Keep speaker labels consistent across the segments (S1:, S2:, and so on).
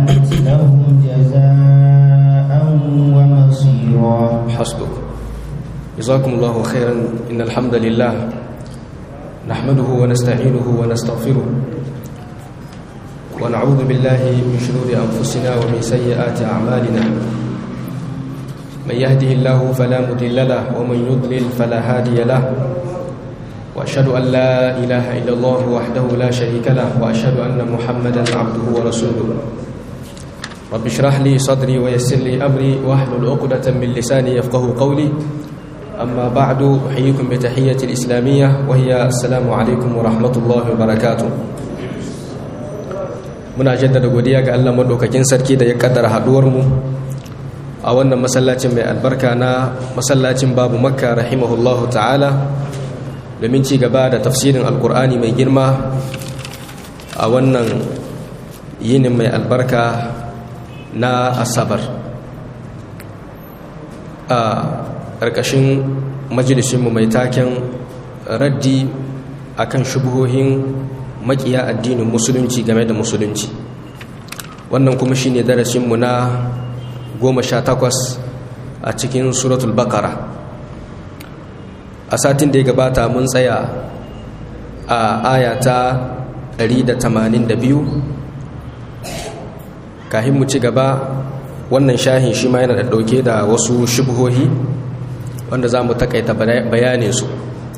S1: كانت لهم جزاء ومصيرا
S2: حسبك جزاكم الله خيرا إن الحمد لله نحمده ونستعينه ونستغفره ونعوذ بالله من شرور أنفسنا ومن سيئات أعمالنا من يهده الله فلا مضل له ومن يضلل فلا هادي له وأشهد أن لا إله إلا الله وحده لا شريك له وأشهد أن محمدا عبده ورسوله رب اشرح لي صدري ويسر لي أمري واحلل عقدة من لساني يفقه قولي أما بعد أحييكم بتحية الإسلامية وهي السلام عليكم ورحمة الله وبركاته muna jaddada godiya ga Allah madaukakin sarki da ya kaddara haduwar mu a wannan masallacin mai albarka na masallacin babu makka rahimahullahu ta'ala domin ci gaba da tafsirin alkur'ani mai girma a wannan yinin mai albarka na asabar a ƙarƙashin majalisinmu mai taken raddi akan shubuhohin makiya addinin musulunci game da musulunci wannan kuma shine darasinmu na goma sha takwas a cikin suratul bakara a satin da ya gabata mun tsaya a ayata 182 kahin mu ci gaba wannan shahin shi ma yana da dauke da wasu shubuhohi wanda za mu takaita bayaninsu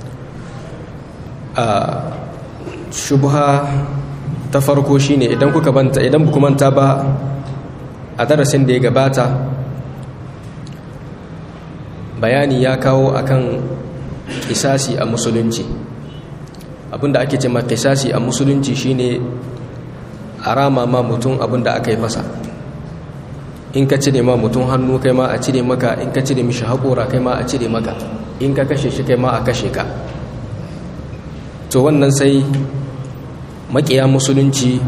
S2: a shubha ta farko shine idan kuka banta idan ku manta ba a darasin da ya gabata bayani ya kawo akan kisasi a musulunci abinda ake cewa kisasi a musulunci shine a rama ma mutum abinda aka yi masa in ka cire ma mutum hannu kai ma a cire maka in ka cire mishi haƙora kai ma a cire maka in ka kashe shi kai ma a kashe ka to wannan sai makiya musulunci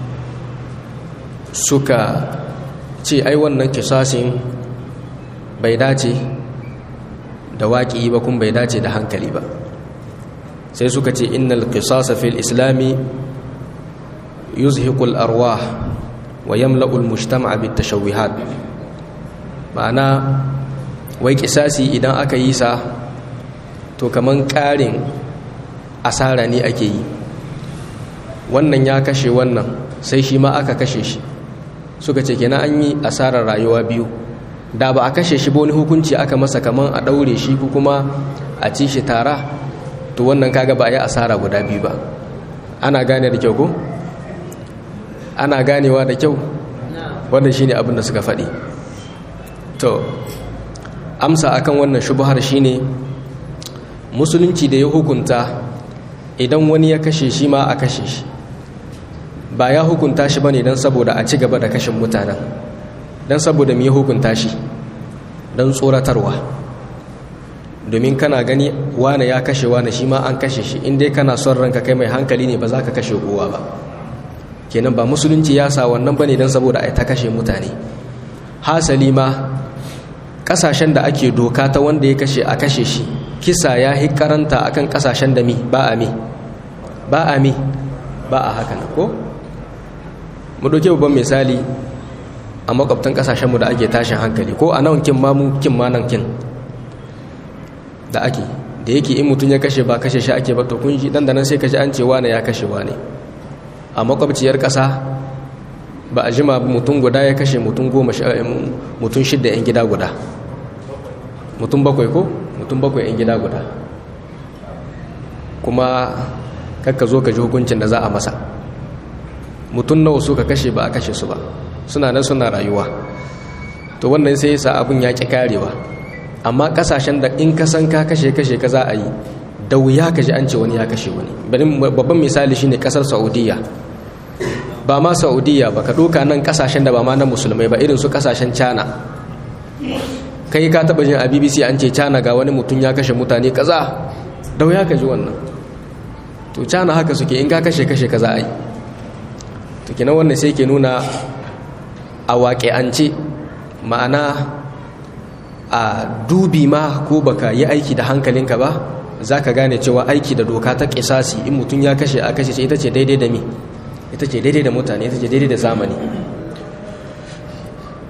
S2: suka ce ai wannan kisasin bai dace da waƙi ba kuma bai dace da hankali ba sai suka ce innal qisasa fil islami yuzhiqul arwah wa yamla'ul mujtama'a bit tashawwihat ma'ana wai kisasi idan aka yi sa to kaman ƙarin asara ne ake yi wannan ya kashe wannan sai shi ma aka kashe shi suka ce kenan an yi asarar rayuwa biyu da ba a kashe shi ba wani hukunci aka masa kaman a ɗaure shi ko kuma a ci shi tara to wannan kaga ba a yi asara guda biyu ba ana gane da kyau ko ana ganewa da kyau wannan shine abin da suka faɗi to amsa akan wannan shubhar shine musulunci da ya hukunta idan wani ya kashe shi ma a kashe shi ba ya hukunta shi bane don saboda a ci gaba da kashin mutanen don saboda mu ya hukunta shi don tsoratarwa domin kana gani wane ya kashe wane shi ma an kashe shi in dai kana son ranka kai mai hankali ne ba za ka kashe kowa ba kenan ba musulunci ya sa wannan bane don saboda a ta kashe mutane hasali ma kasashen da ake doka ta wanda ya kashe a kashe shi kisa ya yi karanta akan kasashen da mi ba a mi ba a mi ba a haka ko mu doke babban misali a makwabtan kasashenmu da ake tashin hankali ko a nan kin ma mu kin ma nan kin da ake da yake in mutum ya kashe ba kashe shi ake ba to kun ji dan da nan sai kaji an ce wane ya kashe wane a makwabciyar kasa ba a jima mutum guda ya kashe mutum goma mutum shidda yan gida guda mutum bakwai ko mutum bakwai yan gida guda kuma kakka zo ka ji hukuncin da za a masa mutum nawa suka kashe ba a kashe su ba suna nan suna rayuwa to wannan sai yasa abin ya ƙi karewa amma kasashen da in ka san ka kashe kashe ka za a yi da wuya ka ji an ce wani ya kashe wani babban misali shine kasar saudiya ba ma saudiya ba ka ɗoka nan kasashen da ba ma na musulmai ba irin su kasashen cana kai ka taɓa jin a bbc an ce cana ga wani mutum ya kashe mutane kaza da wuya ka ji wannan to cana haka suke in ka kashe kashe kaza a yi to kenan wannan sai ke nuna a waƙe'ance ma'ana a dubi ma ko baka yi aiki da hankalinka ba za ka gane cewa aiki da doka ta ƙisasi in mutum ya kashe a kashe ita ce daidai da mi ita ce daidai da mutane ita ce daidai da zamani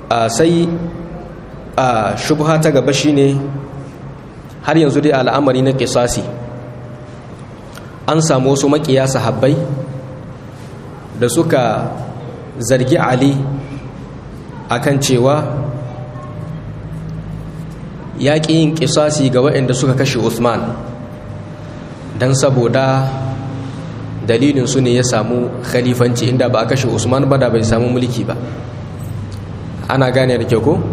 S2: sai a shubha ta gaba shine har yanzu dai al'amari na kisasi an samu wasu makiya sahabbai da suka zargi ali akan cewa ya ƙi yin kisasi ga waɗanda suka kashe usman don saboda dalilin su ne ya samu khalifanci inda ba a kashe usman ba da bai samu mulki ba ana gane da kyau ko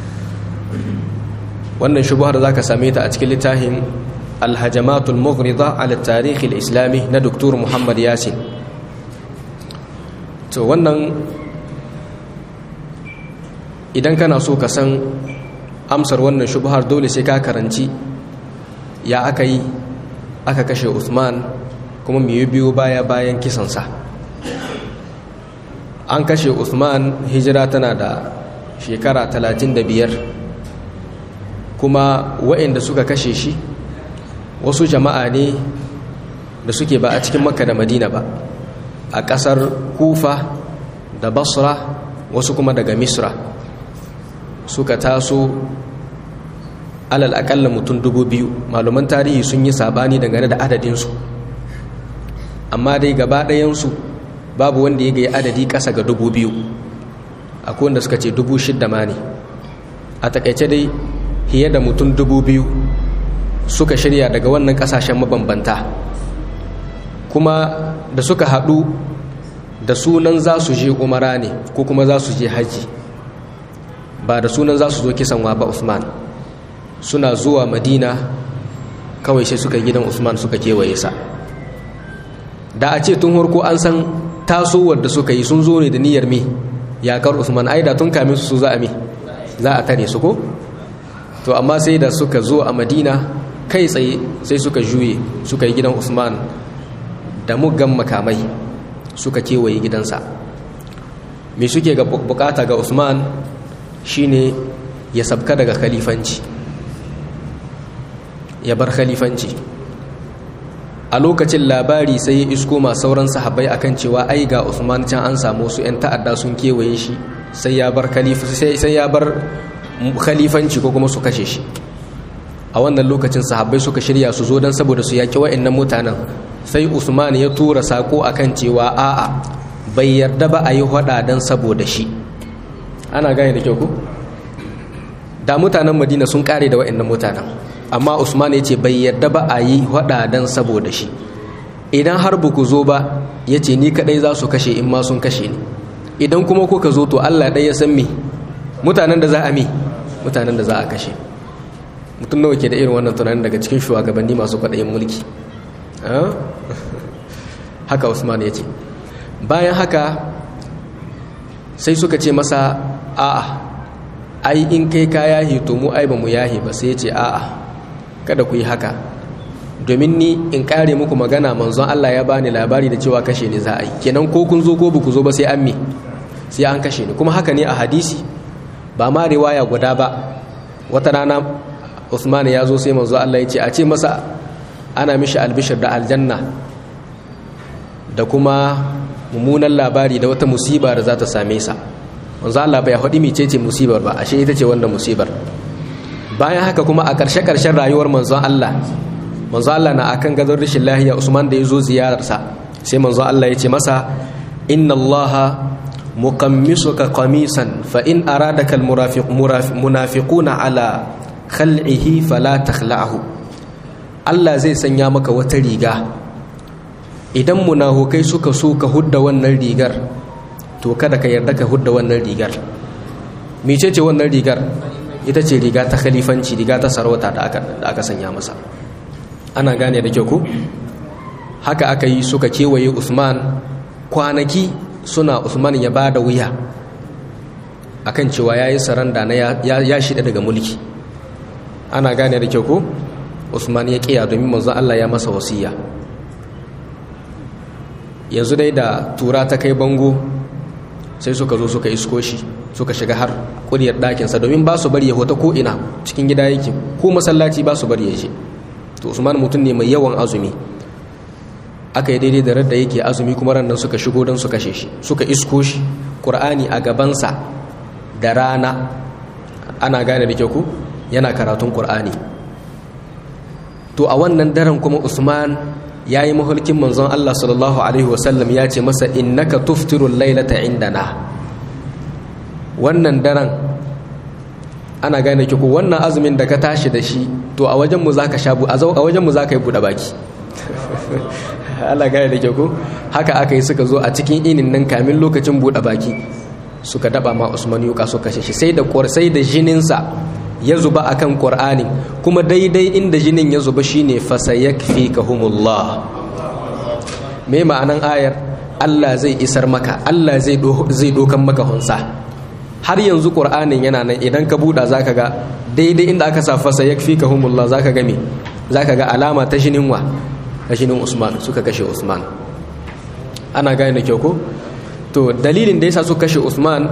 S2: wannan shubuhar za ka same ta a cikin littafin alhajamatul mughrida ala tarihi islami na doktor muhammad yasin to wannan idan kana so ka san amsar wannan shubuhar dole sai ka karanci ya aka yi aka kashe usman kuma mai biyu baya bayan kisansa an kashe usman hijira tana da shekara 35 kuma waɗanda suka kashe shi wasu jama'a ne da suke ba a cikin makka da madina ba a ƙasar kufa da basra wasu kuma daga misra suka taso alal akalla mutum dubu biyu malaman tarihi sun yi sabani dangane da adadinsu amma dai gaba ɗayansu babu wanda ya ga adadi ƙasa ga dubu biyu akwai wanda suka ce dubu shidda ma ne a takaice dai fiye da mutum dubu biyu suka shirya daga wannan ƙasashen mabambanta kuma da suka haɗu da sunan za su je umara ne ko kuma za su je haji ba da sunan za su zo kisan wa ba usman suna zuwa madina kawai sai suka gidan usman suka kewaye sa da a ce tun harko an san tasowar da suka yi sun zo ne da niyyar me yakar usman ai da tun kamin su za a me za a tare su ko to amma sai da suka zo a madina kai tsaye sai suka juye suka yi gidan usman da muggan makamai suka kewaye gidansa me suke ga bukata ga usman shine ya sabka daga khalifanci ya bar khalifanci a lokacin labari sai ya isko ma sauran sahabbai akan cewa ai ga Usman can an samu su yan ta'adda sun kewaye shi sai ya bar sai ya bar khalifanci ko kuma su kashe shi a wannan lokacin sahabbai suka shirya su zo dan saboda su yaki wa'annan mutanen sai Usman ya tura sako akan cewa a'a bai yarda ba a yi hada dan saboda shi ana gane da kyau ko da mutanen Madina sun kare da wa'annan mutanen amma usman ya ce bai yarda ba a yi hada dan saboda shi idan har ba ku zo ba ya ce ni kadai za su kashe in ma sun kashe ni idan kuma kuka zo to allah ɗaya ya san me mutanen da za a me mutanen da za a kashe mutum nawa ke da irin wannan tunanin daga cikin shugabanni masu kwaɗayin mulki haka usman ya ce bayan haka sai suka ce masa a'a ai in kai ka yahi to mu ai ba mu yahi ba sai ya ce a'a kada ku yi haka domin ni in kare muku magana manzon Allah ya bani labari da cewa kashe ni za a yi kenan ko kun zo ko ba ku zo ba sai an me sai an kashe ni kuma haka ne a hadisi ba ma riwaya guda ba wata rana Usman ya zo sai manzo Allah ya ce a ce masa ana mishi albishir da aljanna da kuma mummunan labari da wata musiba da za ta same sa manzo Allah bai haɗi mecece musibar ba ashe ita ce wannan musibar bayan haka kuma a ƙarshe-ƙarshen rayuwar manzon Allah manzon Allah na akan gadon rashin lahiya Usman da ya zo ziyararsa sai manzon Allah ya ce masa inna Allah muqammisuka qamisan fa in aradaka almunafiquna ala khal'ihi fala takhla'hu Allah zai sanya maka wata riga idan munafukai suka so ka hudda wannan rigar to kada ka yarda ka hudda wannan rigar mecece wannan rigar ita ce riga ta khalifanci riga ta sarauta da aka sanya masa ana gane da kyau ku haka aka yi suka kewaye usman kwanaki suna usman ya ba da wuya akan cewa ya yi saranda na ya shida daga mulki ana gane da kyau ku usman ya kiya domin manzon allah ya masa wasiya yanzu dai da tura ta kai bango sai suka zo suka isko shi suka shiga har kuriyar ɗakinsa domin ba su bari ya hota ko'ina cikin gida yake ko masallaci ba su bari ya je to usman mutum ne mai yawan azumi aka yi daidai da radda yake azumi kuma ran nan suka shigo don su kashe shi suka isko shi ƙur'ani a gabansa da rana ana gane da ku yana karatun ƙur'ani to a wannan daren kuma usman ya yi mahulkin manzon allah sallallahu alaihi wasallam ya ce masa innaka tuftirul lailata indana wannan daren ana gane ki ko wannan azumin da ka tashi da shi to a wajenmu za ka sha a wajenmu za ka yi buɗe baki Allah gane da ke ko haka aka yi suka zo a cikin inin nan kamin lokacin buɗe baki suka daba ma Usman yuka suka kashe shi sai da sai da jininsa ya zuba akan Qur'ani kuma daidai inda jinin ya zuba shine fasayakfikahumullah me ma'anan ayar Allah zai isar maka Allah zai zai dokan maka hunsa har yanzu Qur'anin yana nan idan ka buɗa zaka ga daidai inda aka sa fasayakfikahumullah zaka ga me zaka ga alama ta jinin wa ta jinin Usman suka kashe Usman ana gane da kyau ko to dalilin da yasa suka kashe Usman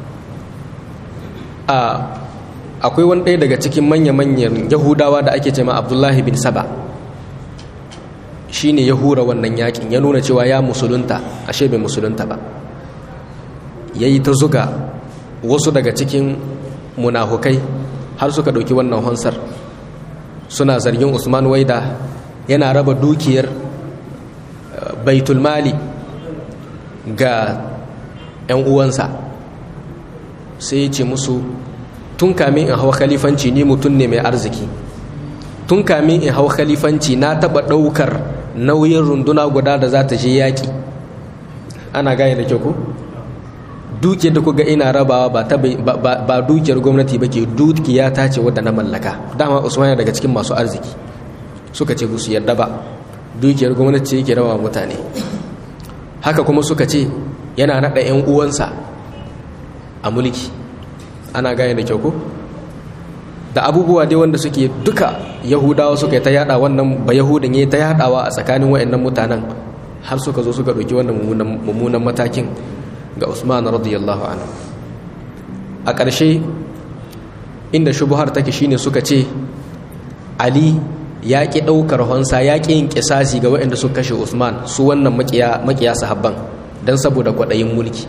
S2: a akwai wani ɗaya daga cikin manya-manyan yahudawa da ake cema abdullahi bin saba shine ya hura wannan yakin ya nuna cewa ya musulunta ashe bai musulunta ba ya yi ta zuga wasu daga cikin munafukai har suka ɗauki wannan hansar suna zargin usman waida yana raba dukiyar baitulmali ga 'yan uwansa sai ya ce musu tun kamin in hau khalifanci ni mutum ne mai arziki tun kamin in hau khalifanci na taba daukar nauyin runduna guda da za ta je yaƙi ana gane da kyau ku dukiyar da kuga ina rabawa ba, ba, dukiyar gwamnati ba ke dukiya ta ce wadda na mallaka dama usman daga cikin masu arziki suka ce su yarda ba dukiyar gwamnati ce yake rawa mutane haka kuma suka ce yana naɗa 'yan uwansa a mulki ana gane da kyau ko da abubuwa dai wanda suke duka yahudawa suka yi ta yada wannan ba yahudin ya ta yadawa a tsakanin wayannan mutanen har suka zo suka ɗauki wannan mummunan matakin ga usman radiyallahu anhu a ƙarshe inda shubuhar take shine suka ce ali ya ƙi ɗaukar honsa ya ƙi yin ƙisasi ga waɗanda suka kashe usman su wannan makiya sahabban don saboda kwaɗayin mulki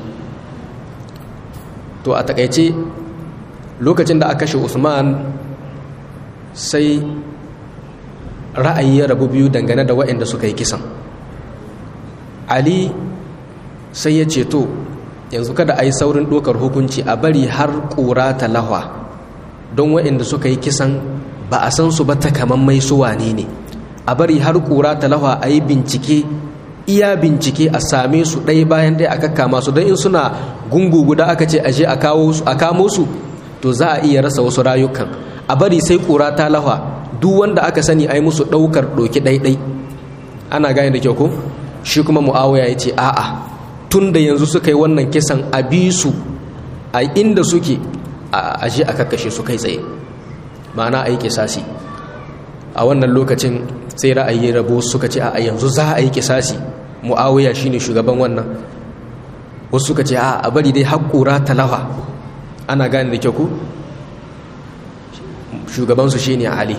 S2: to a takaice lokacin da aka kashe usman sai ra'ayi ya rabu biyu dangane da waɗanda suka yi kisan ali sai ya ce to yanzu kada a yi saurin ɗokar hukunci a bari har ƙura ta lahwa don waɗanda suka yi kisan ba a san su ba takamammai su wane ne a bari har ƙura ta lahwa a yi bincike iya bincike a same su ɗaya bayan ɗaya a kakkama su don in suna gungu guda aka ce aje a kamo su to za a iya rasa wasu rayukan a bari sai ƙura ta lahwa duk wanda aka sani a yi musu ɗaukar ɗoki ɗaiɗai ana gane da kyau ko shi kuma mu'awaya ya ce a'a tun da yanzu suka yi wannan kisan a bi su a inda suke a aje a kakkashe su kai tsaye ma'ana a yi kisasi a wannan lokacin sai ra'ayi rabo suka ce a yanzu za a yi kisasi mu'awiya shine shugaban wannan wasu suka ce a bari dai haƙura talawa ana gane da kyau ku shugabansu shine ali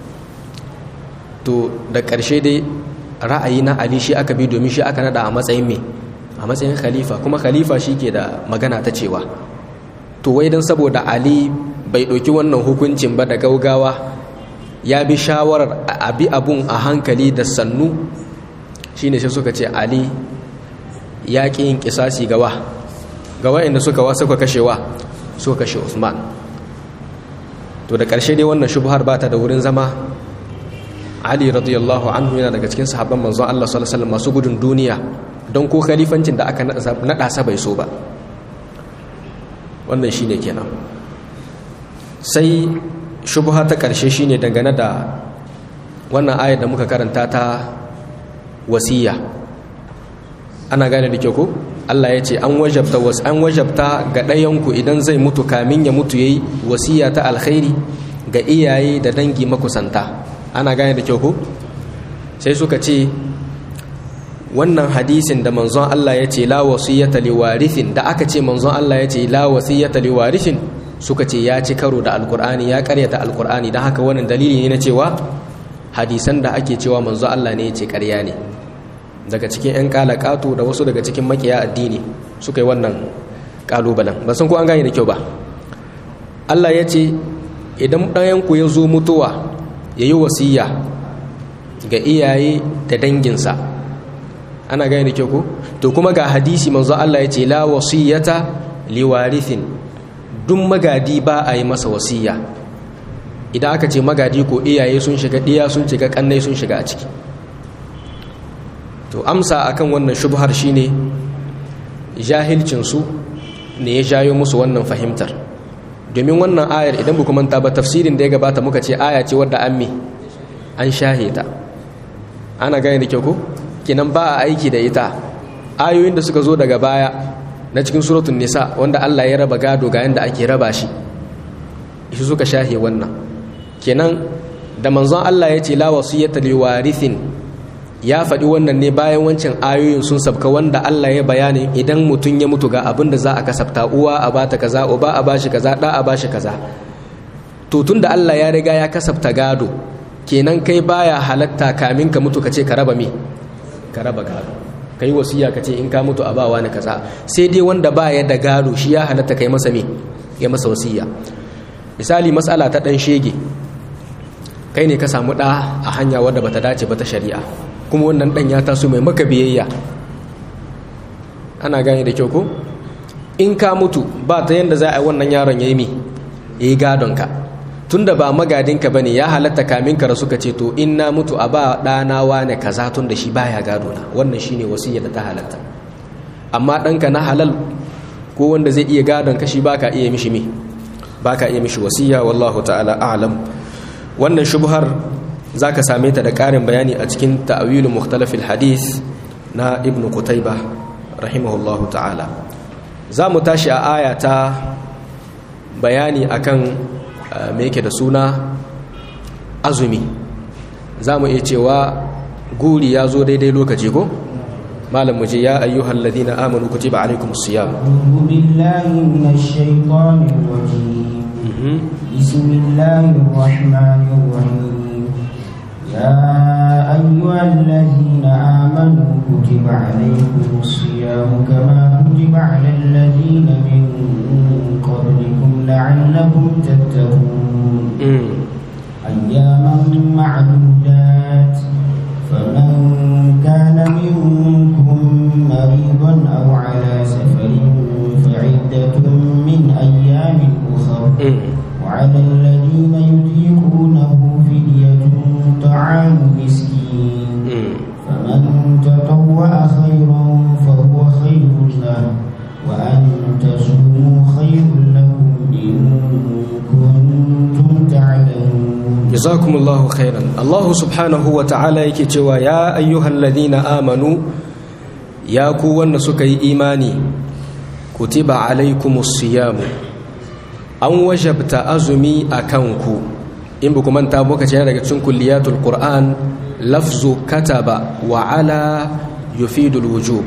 S2: to da ƙarshe dai ra'ayi na ali shi aka bi domin shi aka nada a matsayin me a matsayin khalifa kuma khalifa shi ke da magana ta cewa to wai don saboda ali bai ɗauki wannan hukuncin ba da gaugawa ya bi shawarar abi abun a hankali da sannu shine sai suka ce ali ya ƙi yin ƙisasi gawa gawa inda suka wa suka kashewa suka kashe usman to da ƙarshe dai wannan shubhar ba ta da wurin zama ali radiyallahu anhu yana daga cikin sahabban manzon Allah sallallahu alaihi wasallam masu gudun duniya don ko khalifancin da aka naɗa sa bai so ba wannan shine kenan sai shubha ta ƙarshe shine dangane da wannan ayar da muka karanta ta wasiya ana gane da kyau ko Allah ya ce an wajabta was an wajabta ga ɗayanku idan zai mutu kamin ya mutu yayi wasiya ta alkhairi ga iyaye da dangi makusanta ana gane da kyau ko sai suka ce wannan hadisin da manzon Allah ya ce la wasiyata liwarithin da aka ce manzon Allah ya ce la wasiyata liwarithin suka ce ya ci karo da alkur'ani ya karyata alkur'ani don haka wannan dalili ne na cewa hadisan da ake cewa manzo Allah ne ya ce karya ne daga cikin 'yan kalakatu da wasu daga cikin makiya addini suka yi wannan kalubalen ba san ko an gane da kyau ba Allah ya ce idan ɗayanku ya zo mutuwa ya yi wasiya ga iyaye da danginsa ana gani da kyau ko to kuma ga hadisi manzo Allah ya ce la wasiyata liwarithin duk magadi ba a yi masa wasiya idan aka ce magadi ko iyaye sun shiga ɗiya sun shiga kannai sun shiga a ciki to amsa akan wannan shubhar shine jahilcinsu ne ya jayo musu wannan fahimtar domin wannan ayar idan ba manta ba tafsirin da ya gabata muka ce aya ce wadda an mi an shahe ta ana gane da kyau ko kinan ba a aiki da ita ayoyin da suka zo daga baya na cikin suratun nisa wanda Allah ya raba gado ga yanda ake raba shi shi suka shahe wannan kenan da manzon Allah ya ce la wasiyata liwarithin ya faɗi wannan ne bayan wancan ayoyin sun sabka wanda Allah ya bayani idan mutum ya mutu ga abin da za a kasafta uwa a bata kaza uba a bashi kaza da a bashi kaza to tunda Allah ya riga ya kasafta gado kenan kai baya halatta kamin ka mutu kace ka raba me ka raba gado kai wasiya kace in ka mutu a ba wani kaza sai dai wanda baya da gado shi ya halatta kai masa me ya masa wasiya misali matsala ta dan shege kai ne ka samu da a hanya wadda bata dace ba ta shari'a kuma wannan dan ya taso mai maka biyayya ana gane da kyau ko in ka mutu ba ta yanda za a yi wannan yaron ya yi mi ya yi gadonka tun da ba magadinka ba ne ya halatta kamin ka rasu ka ce to in na mutu a ba ɗana wane kaza tun da shi baya gado na wannan shi ne wasiyya da ta halatta amma ɗanka na halal ko wanda zai iya gadon ka shi ba ka iya mishi mi ba ka iya mishi wasiyya wallahu ta'ala a'lam wannan shubhar za ka same ta da ƙarin bayani a cikin ta'awilu mukhtalafil hadith na ibn qutayba rahimahullahu ta'ala za mu tashi a aya ta bayani akan me yake da suna azumi za mu iya cewa guri ya zo daidai lokaci ko malam mu je ya ayyuhal ladina amanu kutiba alaikumus siyam
S1: أعوذ بالله من الشيطان الرجيم بسم الله الرحمن الرحيم يا أيها الذين آمنوا كتب عليكم الصيام كما كتب على الذين من قبلكم لعلكم تتقون أياما معدودات فمن كان منكم مريضا أو على سفر فعدة من أيام أخر وعلى الذين يطيقونه فدية طعام مسكين فمن تطوع خيرا فهو خير له وأن تصوموا خير لكم إن كنتم تعلمون
S2: jazakumullahu khairan Allah subhanahu wa ta'ala yake cewa ya ayyuhal ladina amanu ya ku wanda suka yi imani kutiba alaikumus siyamu an wajabta azumi akan ku in ba ku manta muka ce daga cikin kulliyatul qur'an lafzu kataba wa ala yufidul wujub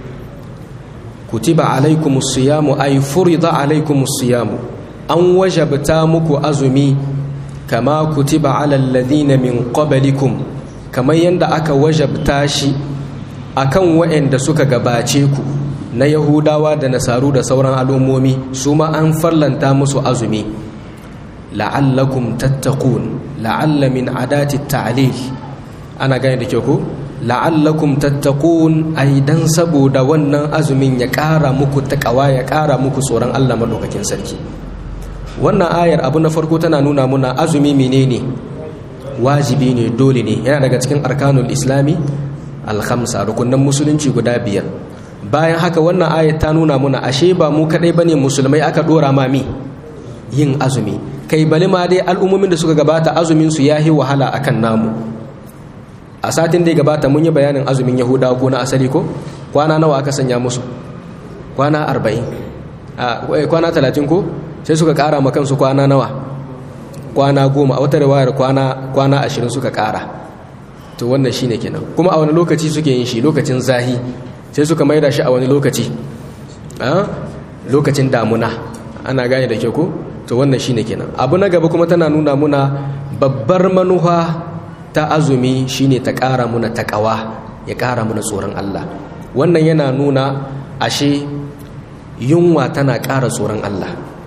S2: kutiba alaikumus siyamu ay furida alaikumus siyamu an wajabta muku azumi kama kutiba alal ladina min qablikum kamar yanda aka wajabta shi akan waɗanda suka gabace ku na yahudawa da nasaru da sauran al'ummomi su ma an farlanta musu azumi la'allakum tattaqun la'alla min adati ta'lil ana gane da kyau ko la'allakum tattaqun ai dan saboda wannan azumin ya ƙara muku takawa ya ƙara muku tsoron Allah madaukakin sarki wannan ayar abu na farko tana nuna muna azumi menene wajibi ne dole ne yana daga cikin arkanul islami alhamsa rukunan musulunci guda biyar bayan haka wannan ayar ta nuna muna ashe ba mu kadai bane musulmai aka dora mami yin azumi kai bali ma dai al'ummomin da suka gabata azumin su yahi wahala akan namu a satin da ya gabata mun yi bayanin azumin yahudawa ko na asali ko kwana nawa aka sanya musu kwana arba'in kwana talatin ko sai suka kara ma kansu kwana nawa kwana goma a wata riwayar kwana kwana ashirin suka kara to wannan shine kenan kuma a wani lokaci suke yin shi lokacin zahi sai suka maida shi a wani lokaci a lokacin damuna ana gane da ke ko to wannan shine kenan abu na gaba kuma tana nuna muna babbar manufa ta azumi shine ta kara muna takawa ya kara muna tsoron Allah wannan yana nuna ashe yunwa tana kara tsoron Allah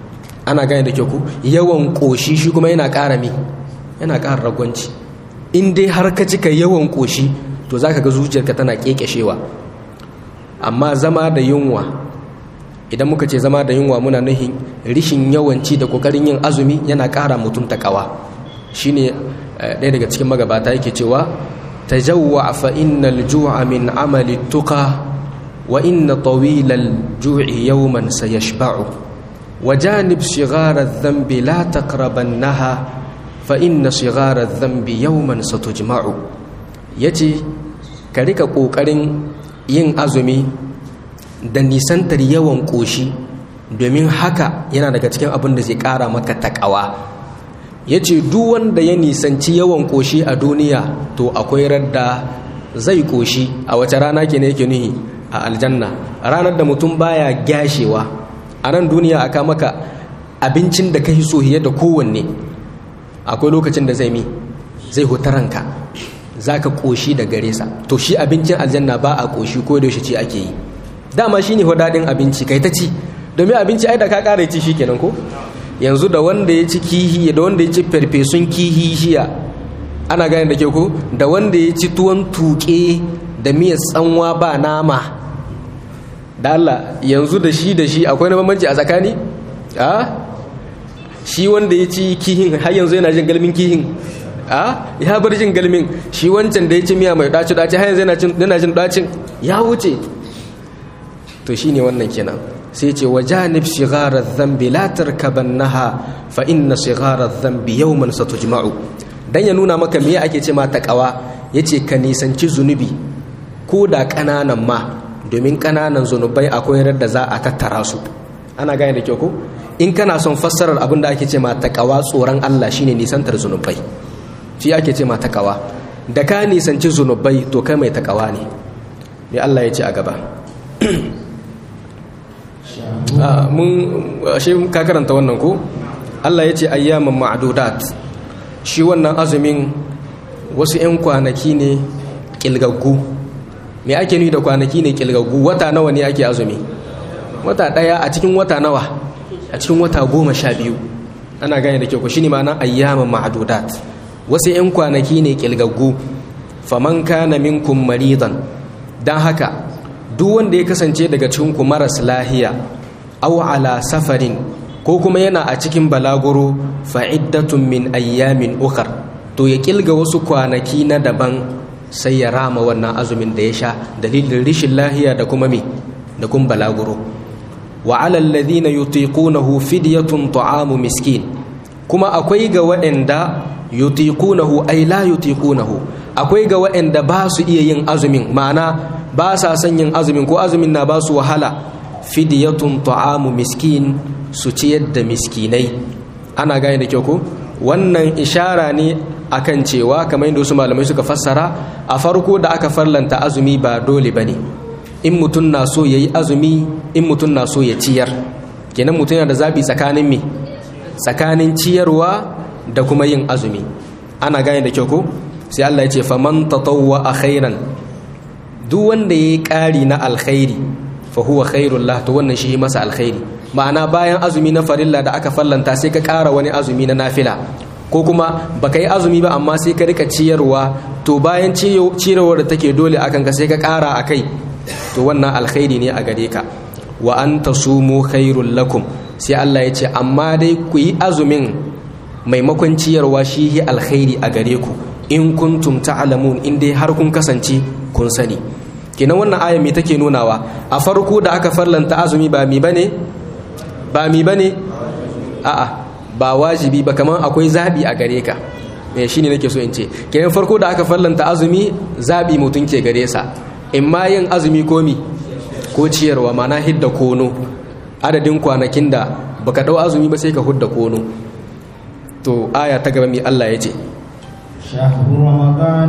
S2: ana gane da kyau ku yawan ƙoshi shi kuma yana ƙara mi yana ƙara ragwanci in dai har ka cika yawan ƙoshi to za ka ga zuciyarka tana ƙeƙeshewa amma zama da yunwa idan muka ce zama da yunwa muna nuhin rishin yawanci da ƙoƙarin yin azumi yana ƙara mutum taƙawa shine ɗaya daga cikin magabata yake cewa tajawwa fa innal ju'a min amali tuqa wa inna tawilal ju'i yawman sayashba'u وجانب صغار الذنب لا تقربنها فإن صغار الذنب يوما ستجمع yace ka rika ƙoƙarin yin azumi da nisantar yawan ƙoshi domin haka yana daga cikin abin da zai ƙara maka taƙawa ya ce duk wanda ya nisanci yawan ƙoshi a duniya to akwai radda zai ƙoshi a wace rana ke ne yake nuhi a aljanna ranar da mutum baya gyashewa a nan duniya aka maka abincin da ka yi so da kowanne akwai lokacin da zai mi zai ranka za ka ƙoshi da gare sa to shi abincin aljanna ba a ƙoshi ko da ce ake yi dama shi ne daɗin abinci kai ta ci domin abinci ai da ka ƙara ci shi kenan ko yanzu da wanda ya ci kihi da wanda ya ci farfesun kihi shiya ana gane da ke ko da wanda ya ci tuwon tuƙe da miyar tsanwa ba nama da Allah yanzu da shi da shi akwai na bambanci a tsakani a shi wanda ya ci kihin har yanzu yana jin galmin kihin a ya bar jin galmin shi wancan da ya ci miya mai daci daci har yanzu yana jin dacin ya wuce to shine wannan kenan sai ce wa janib shighara dhanbi la tarkabannaha fa inna shighara dhanbi yawman satujma'u dan ya nuna maka me ake ce ma takawa yace ka nisanci zunubi ko da kananan ma domin kananan zunubai akwai da za a tattara su ana gane da kyau ko in kana son fassarar abin da ake ce ma takawa tsoron Allah shine nisantar zunubai shi ake ce ma takawa da ka nisanci zunubai to kai mai takawa ne me Allah ya ce a gaba mun shi ka karanta wannan ko Allah ya ce ayyaman ma'dudat shi wannan azumin wasu 'yan kwanaki ne kilgaggu me ake nufi da kwanaki ne kilgaggu wata nawa ne ake azumi wata daya a cikin wata nawa a cikin wata goma sha biyu ana gane da kyau shi ne ma'ana ayyaman ma'dudat wasu 'yan kwanaki ne kilgaggu faman kana minkum maridan dan haka duk wanda ya kasance daga cikin ku maras lahiya aw ala safarin ko kuma yana a cikin balaguro fa'iddatun min ayyamin ukhar to ya kilga wasu kwanaki na daban sai ya rama wannan azumin da ya sha dalilin rishin lahiya da kuma me da kuma balaguro wa alal ladhina yutiqunahu fidyatun ta'amu miskin kuma akwai ga waɗanda yutiqunahu ay la yutiqunahu akwai ga waɗanda ba su iya yin azumin ma'ana ba sa son yin azumin ko azumin na ba su wahala fidyatun ta'amu miskin su ciyar da miskinai ana gane da kyau ko wannan ishara ne akan cewa kamar yadda wasu malamai suka fassara a farko da aka farlanta azumi ba dole ba ne in mutum na so ya yi azumi in mutum na so ya ciyar kenan mutum yana da zaɓi tsakanin me tsakanin ciyarwa da kuma yin azumi ana gane da kyau ko sai Allah ya ce faman tatawwa a khairan duk wanda ya yi ƙari na alkhairi fa huwa khairul lah to wannan shi masa alkhairi ma'ana bayan azumi na farilla da aka fallanta sai ka ƙara wani azumi na nafila ko kuma baka yi azumi ba amma sai ka rika ciyarwa to bayan ciyarwar da take dole akan ka sai ka ƙara a kai to wannan alkhairi ne a gare ka wa an tasumu khairul lakum sai Allah ya ce amma dai ku yi azumin maimakon ciyarwa shi yi alkhairi a gare ku in kuntum ta'lamun in dai har kun kasance kun sani kenan wannan aya me take nunawa a farko da aka farlanta azumi ba mi bane ba mi bane a'a ba wajibi ba kamar akwai zabi a gare ka me shine nake so in ce kenan farko da aka farlanta azumi zabi mutum ke gare sa in ma yin azumi ko mi ko ciyarwa mana hidda kono adadin kwanakin da baka dau azumi ba sai ka hudda kono to aya ta gaba mi Allah ya ce
S1: شهر رمضان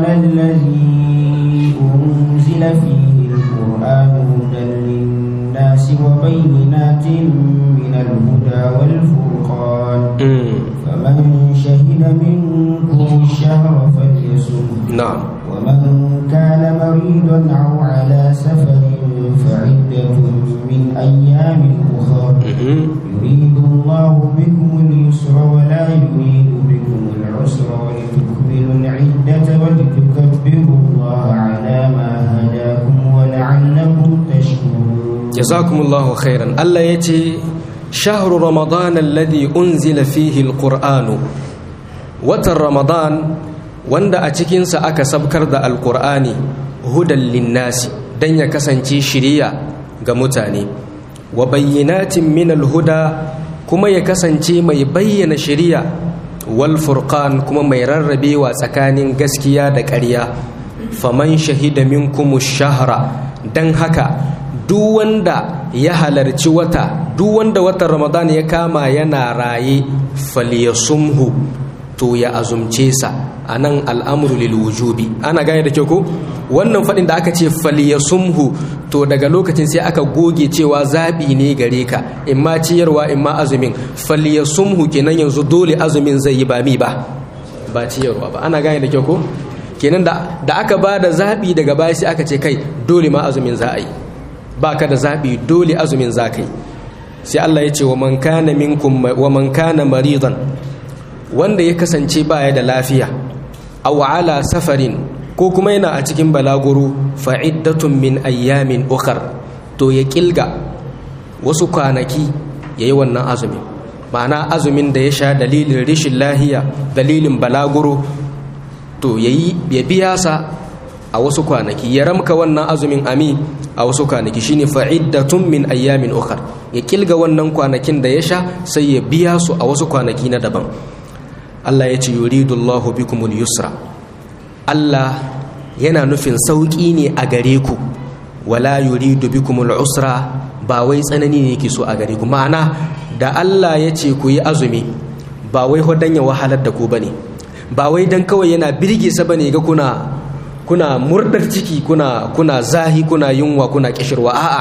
S1: الذي أنزل فيه القرآن هدى للناس وبينات من الهدى والفرقان فمن شهد منكم الشهر فليصم
S2: نعم
S1: ومن كان مريضا أو على سفر فعدة من أيام أخر يريد الله الله بكم اليسر ولا يريد بكم العسر ولتكملوا العدة ولتكبروا الله على ما هداكم ولعلكم تشكرون
S2: jazakumullahu khairan Allah ya ce shahru ramadan alladhi unzila fihi alqur'anu watan ramadan wanda a cikinsa aka sabkar da alqur'ani hudan linnasi dan ya kasance shiriya ga mutane wa bayyinatin min alhuda kuma ya kasance mai bayyana shiriya wal furqan kuma mai rarrabewa tsakanin gaskiya da ƙarya faman shahida minkumu shahra dan haka duk wanda ya halarci wata duk wanda watan ramadan ya kama yana raye falyasumhu to ya azumce sa anan al'amru lil wujubi ana gane da kyau ko wannan fadin da aka ce falyasumhu to daga lokacin sai aka goge cewa zabi ne gare ka imma ciyarwa imma azumin falyasumhu kenan yanzu dole azumin zai yi ba mi ba ba ciyarwa ba ana gane da kyau ko kenan da da aka ba da zabi daga baya sai aka ce kai dole ma azumin za a yi baka da zaɓi dole azumin za ka yi sai Allah ya ce wa man kana minkum wa man kana maridan wanda ya kasance baya da lafiya aw ala safarin ko kuma yana a cikin balaguro fa iddatun min ayyamin ukhar to ya kilga wasu kwanaki yayi wannan azumin ma'ana azumin da ya sha dalilin rishin lahiya dalilin balaguro to yayi ya biya sa a wasu kwanaki ya ramka wannan azumin ami a wasu kwanaki shine fa'iddatun min ayyamin ukhar ya kilga wannan kwanakin da ya sha sai ya biya su a wasu kwanaki na daban Allah ya ce yuridullahu bikumul yusra Allah yana nufin sauki ne a gare ku wala yuridu bikumul usra ba wai tsanani ne yake so a gare ku ma'ana da Allah ya ce ku yi azumi ba wai hodan ya wahalar da ku bane ba wai dan kawai yana birge sa bane ga kuna kuna murdar ciki kuna kuna zahi kuna yunwa kuna kishirwa a'a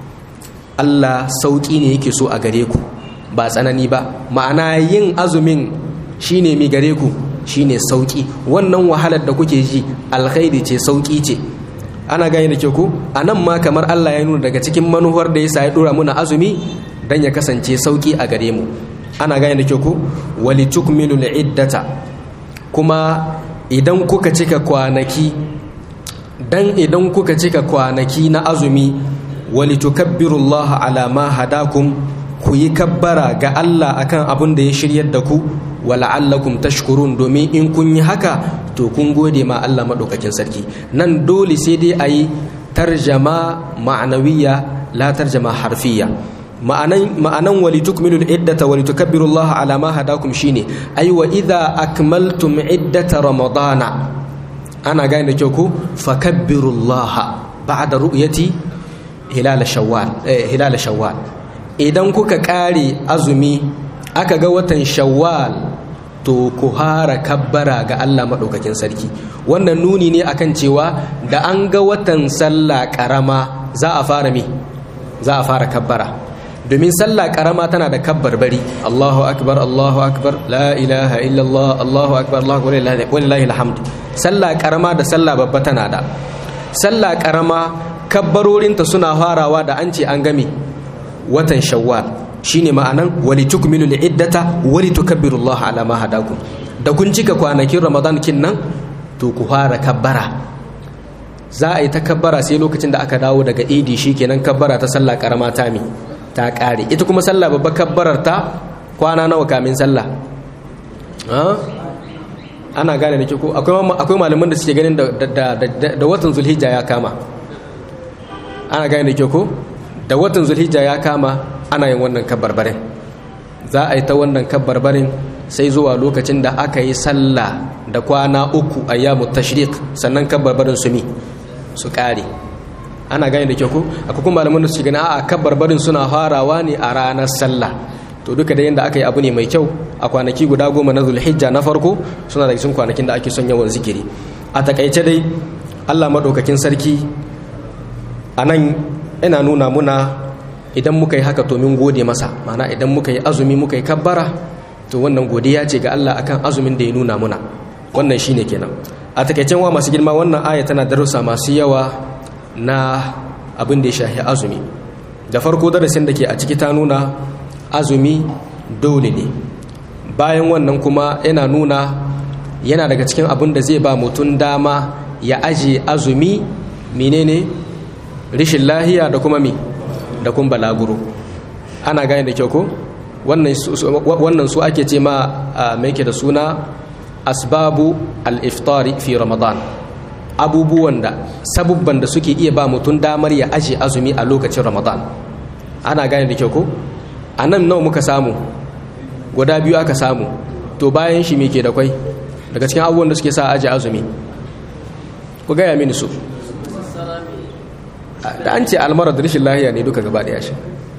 S2: Allah sauki ne yake so a gare ku ba tsanani ba ma'ana yin azumin shine mi gare ku shine sauki wannan wahalar da kuke ji alkhairi ce sauki ce ana gane da ke ku anan ma kamar Allah ya nuna daga cikin manuwar da yasa ya dora muna azumi dan ya kasance sauki a gare mu ana gane da ke ku walitukmilul iddata kuma idan kuka cika kwanaki dan idan kuka cika kwanaki na azumi walitukabbirullaha ala ma hadakum ku yi kabbara ga Allah akan abin da ya shiryar da ku wala'allakum tashkurun domin in kun yi haka to kun gode ma Allah madaukakin sarki nan dole sai dai ayi tarjama ma'anawiya la tarjama harfiya ma'anan ma'anan walitukmilul iddata walitukabbirullaha ala ma hadakum shine ay wa idza akmaltum iddata ramadana ana gane da kyau ko fakabbirullaha ba'da ru'yati hilal shawwal eh, hilal shawwal idan kuka kare azumi aka ga watan shawwal to ku hara kabbara ga Allah madaukakin sarki wannan nuni ne akan cewa da an ga watan sallah karama za a fara mi za a fara kabbara domin sallah karama tana da kabbar bari Allahu akbar Allahu akbar la ilaha illallah Allahu akbar Allahu walillahi alhamd sallah karama da sallah babba tana da sallah karama kabbarorinta suna farawa da an ce an game watan shawwal shine ma'anan wali tukmilu iddata wali tukabbirullaha ala ma hadakum da kun cika kwanakin ramadan kin nan to ku fara kabbara za a yi ta kabbara sai lokacin da aka dawo daga idi shikenan kabbara ta sallah karama ta mi ta kare ita kuma sallah babba kabbarar ta kwana nawa kamin sallah ana gane da ke ko akwai malaman da suke ganin da watan zulhijja ya kama ana gane da ke ko da watan zulhijja ya kama ana yin wannan kabbarbarin za a yi ta wannan kabbarbarin sai zuwa lokacin da aka yi sallah da kwana uku a yamu tashrik sannan kabbarbarin su mi su kare ana gane da ke ko akwai kuma malaman da suke gani a kabbarbarin suna farawa ne a ranar sallah to duka da yadda aka yi abu ne mai kyau a kwanaki guda goma na zulhijja na farko suna da cikin kwanakin da ake son yawan zikiri a takaice dai allah maɗaukakin sarki a nan ina nuna muna idan muka yi haka domin gode masa mana idan muka yi azumi muka yi kabbara to wannan godiya ce ga allah akan azumin da ya nuna muna wannan shine kenan a takaicen wa masu girma wannan aya tana darussa masu yawa na abin da ya shahi azumi da farko darasin da ke a ciki ta nuna azumi dole ne bayan wannan kuma yana nuna yana daga cikin abin da zai ba mutum dama ya aje azumi menene rishin lahiya da kuma mi da kuma balaguro ana gane da kyau ko wannan su ake ce ma mai ke da suna asbabu al-iftari fi ramadan abubuwan da sabubban da suke iya ba mutum damar ya aje azumi a lokacin ramadan ana gane da kyau ko a nan nawa muka samu guda biyu aka samu to bayan shi me ke da kwai daga cikin abubuwan da suke sa aje azumi ku gaya mini su da an ce almara da rashin lahiya ne duka gaba daya shi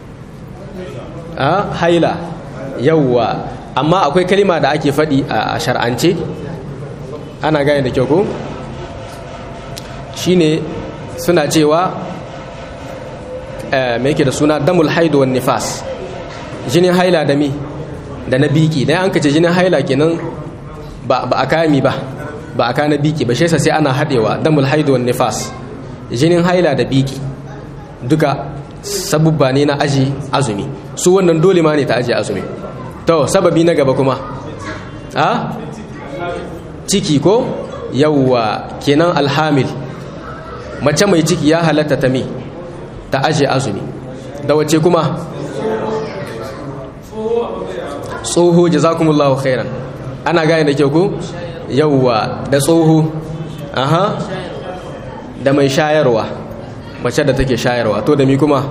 S2: a haila yawwa amma akwai kalima da ake faɗi a shar'ance ana gane da kyau ko shine suna cewa mai yake da suna damul haidu wan nifas jinin haila da mi da na biki dan an kace jinin haila kenan ba ba akami ba ba aka na biki ba shesa sai ana hadewa damul haidu wan nifas jinin haila da biki duka sabubba ne na aji azumi su wannan dole ma ne ta aji azumi to sababi na gaba kuma a ciki ko yawwa kenan alhamil mace mai ciki ya halatta ta mi ta aje azumi da wace kuma tsoho jazakumullahu khairan ana gane da kyau ko yawwa da tsoho aha da mai shayarwa mace da take shayarwa to da mi kuma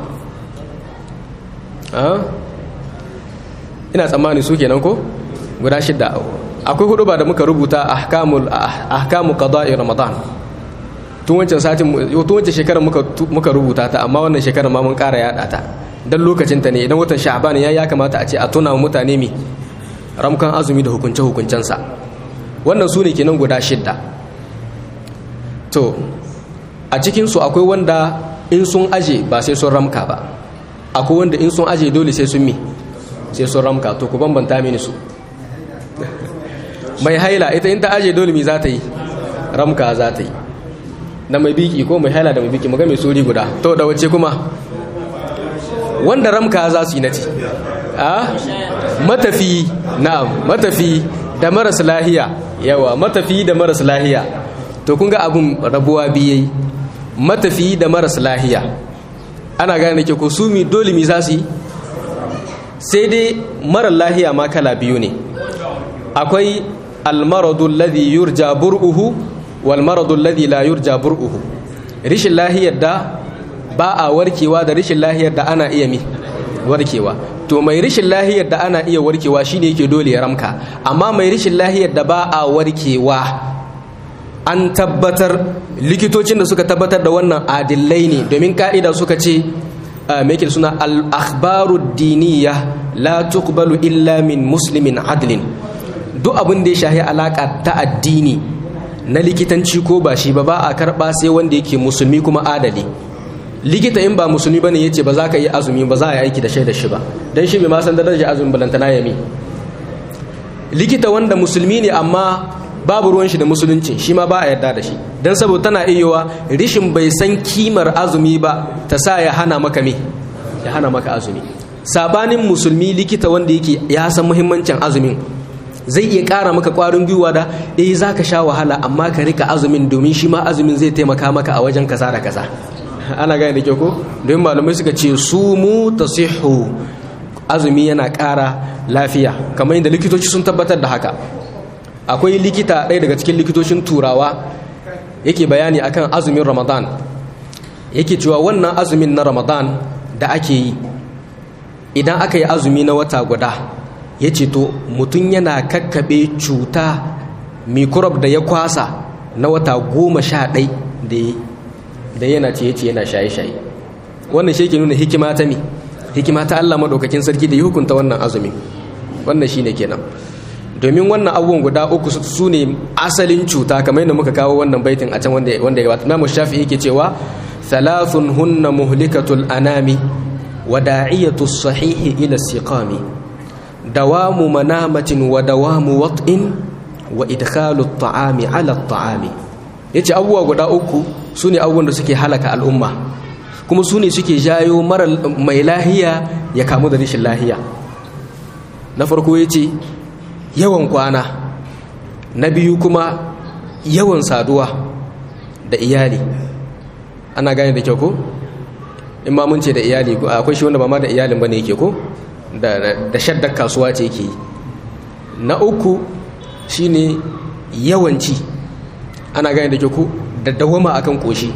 S2: ina tsammani su kenan ko guda shidda akwai hudu ba da muka rubuta ahkamul ahkamu qada'i ramadan tun wancan satin tun wancan shekarar muka muka rubuta ta amma wannan shekarar ma mun ƙara yada ta dan lokacin ta ne idan watan sha'ban ya ya kamata a ce a tuna wa mutane mi ramkan azumi da hukunce hukuncensa wannan su ne kenan guda shidda to a cikin su akwai wanda in sun aje ba sai sun ramka ba akwai wanda in sun aje dole sai sun mi sai sun ramka to ku bambanta mini su mai haila ita in ta aje dole mi za ta yi ramka za ta yi da mai biki ko mai haila da mai biki muga mai suri guda to da wace kuma wanda ramka za su yi nati a matafi na'am matafi da maras lahiya yawa matafi da maras lahiya to kun ga abun rabuwa biyai matafi da maras lahiya ana gane ke ko su mi dole mi za su yi sai dai marar lahiya ma kala biyu ne akwai almaradu alladhi yurja bur'uhu wal maradu alladhi la yurja bur'uhu rishin lahiyar da ba a warkewa da rishin lahiyar da ana iya mi warkewa to mai rishin lahiyar da ana iya warkewa shine yake dole ya ramka amma mai rishin lahiyar da ba a warkewa an tabbatar likitocin da suka tabbatar da wannan adillai ne domin ka'ida suka ce mai suna al-akhbaru diniya la tuqbalu illa min muslimin adlin duk abin da ya shahi alaka ta addini na likitanci ko ba shi ba ba a karba sai wanda yake musulmi kuma adali likita in ba musulmi bane yace ba za ka yi azumi ba za a yi aiki da shaidar shi ba dan shi bai ma san darajar azumin balantana yami likita wanda musulmi ne amma babu ruwan shi da musulunci shi ma ba a yarda da shi dan saboda tana iyawa rishin bai san kimar azumi ba ta sa ya hana maka me ya hana maka azumi sabanin musulmi likita wanda yake ya san muhimmancin azumin zai iya ƙara maka ƙwarin gwiwa da eh za ka sha wahala amma ka rika azumin domin shi ma azumin zai taimaka maka a wajen kaza da kaza ana gane da kyau ko domin malamai suka ce su mu tasihu azumi yana ƙara lafiya kamar yadda likitoci sun tabbatar da haka akwai likita ɗaya daga cikin likitocin turawa yake bayani akan azumin ramadan yake cewa wannan azumin na ramadan da ake yi idan aka yi azumi na wata guda ya ce to mutum yana kakkaɓe cuta mikurab da ya kwasa na wata goma sha ɗai da yana ce ce yana shaye-shaye wannan shi ke nuna hikima ta mi hikima ta Allah maɗaukakin sarki da ya hukunta wannan azumi wannan shi ne kenan domin wannan abubuwan guda uku su ne asalin cuta kamar yadda muka kawo wannan baitin a can wanda ya wata imamu shafi yake cewa thalathun hunna muhlikatul anami wa da'iyatu sahihi ila siqami dawamu manamatin wa dawamu wat'in wa idkhalu at-ta'ami ala at-ta'ami yace abubuwa guda uku sune abubuwan da suke halaka al'umma kuma sune suke jayo mara mai lahiya ya kamu da rashin lahiya na farko ya ce yawan kwana na biyu kuma yawan saduwa da iyali ana gane da kyau ko in ma mun ce da iyali akwai shi wanda ba ma da iyalin bane yake ko da shaddar kasuwa ce yake na uku shine yawanci ana gane da kyau ko da dawama akan koshi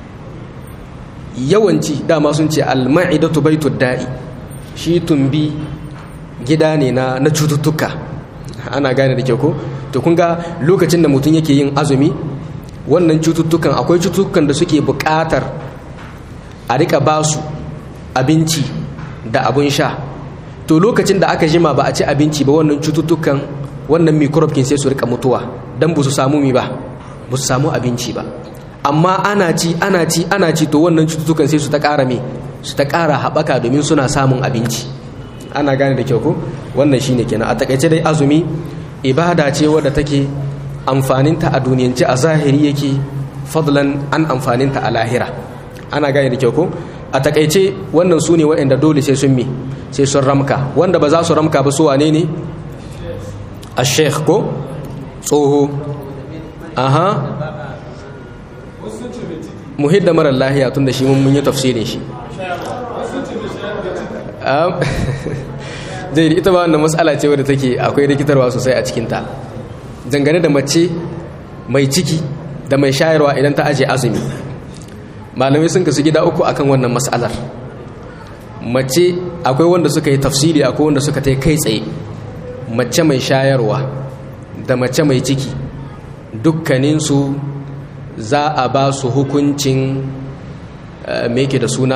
S2: yawanci dama sun ce al-ma'idatu baitud da'i shi tumbi gida ne na na cututtuka ana gane da kyau ko to kun ga lokacin da mutum yake yin azumi wannan cututtukan akwai cututtukan da suke buƙatar a rika ba su abinci da abun sha to lokacin da aka jima ba a ci abinci ba wannan cututtukan wannan microbe sai su rika mutuwa dan ba su samu mi ba ba su samu abinci ba amma ana ci ana ci ana ci to wannan cututtukan sai su ta ƙara me su ta ƙara haɓaka domin suna samun abinci ana gane da kyau ko wannan shine kenan a takaice dai azumi ibada ce wadda take amfaninta a duniyance a zahiri yake fadlan an amfaninta a lahira ana gane da kyau ko a takaice wannan su ne waɗanda dole sai sun mi sai sun ramka wanda ba za su ramka ba su wane ne a sheikh ko tsoho aha muhidda marar lahiya tun da shi mun yi tafsirin shi zai ita ba wannan matsala ce wadda take akwai rikitarwa sosai a cikinta dangane da mace mai ciki da mai shayarwa idan ta aje azumi malamai sun kasu gida uku akan wannan matsalar mace akwai wanda suka yi tafsiri akwai wanda suka ta kai tsaye mace mai shayarwa da mace mai ciki dukkaninsu za a ba su hukuncin me da suna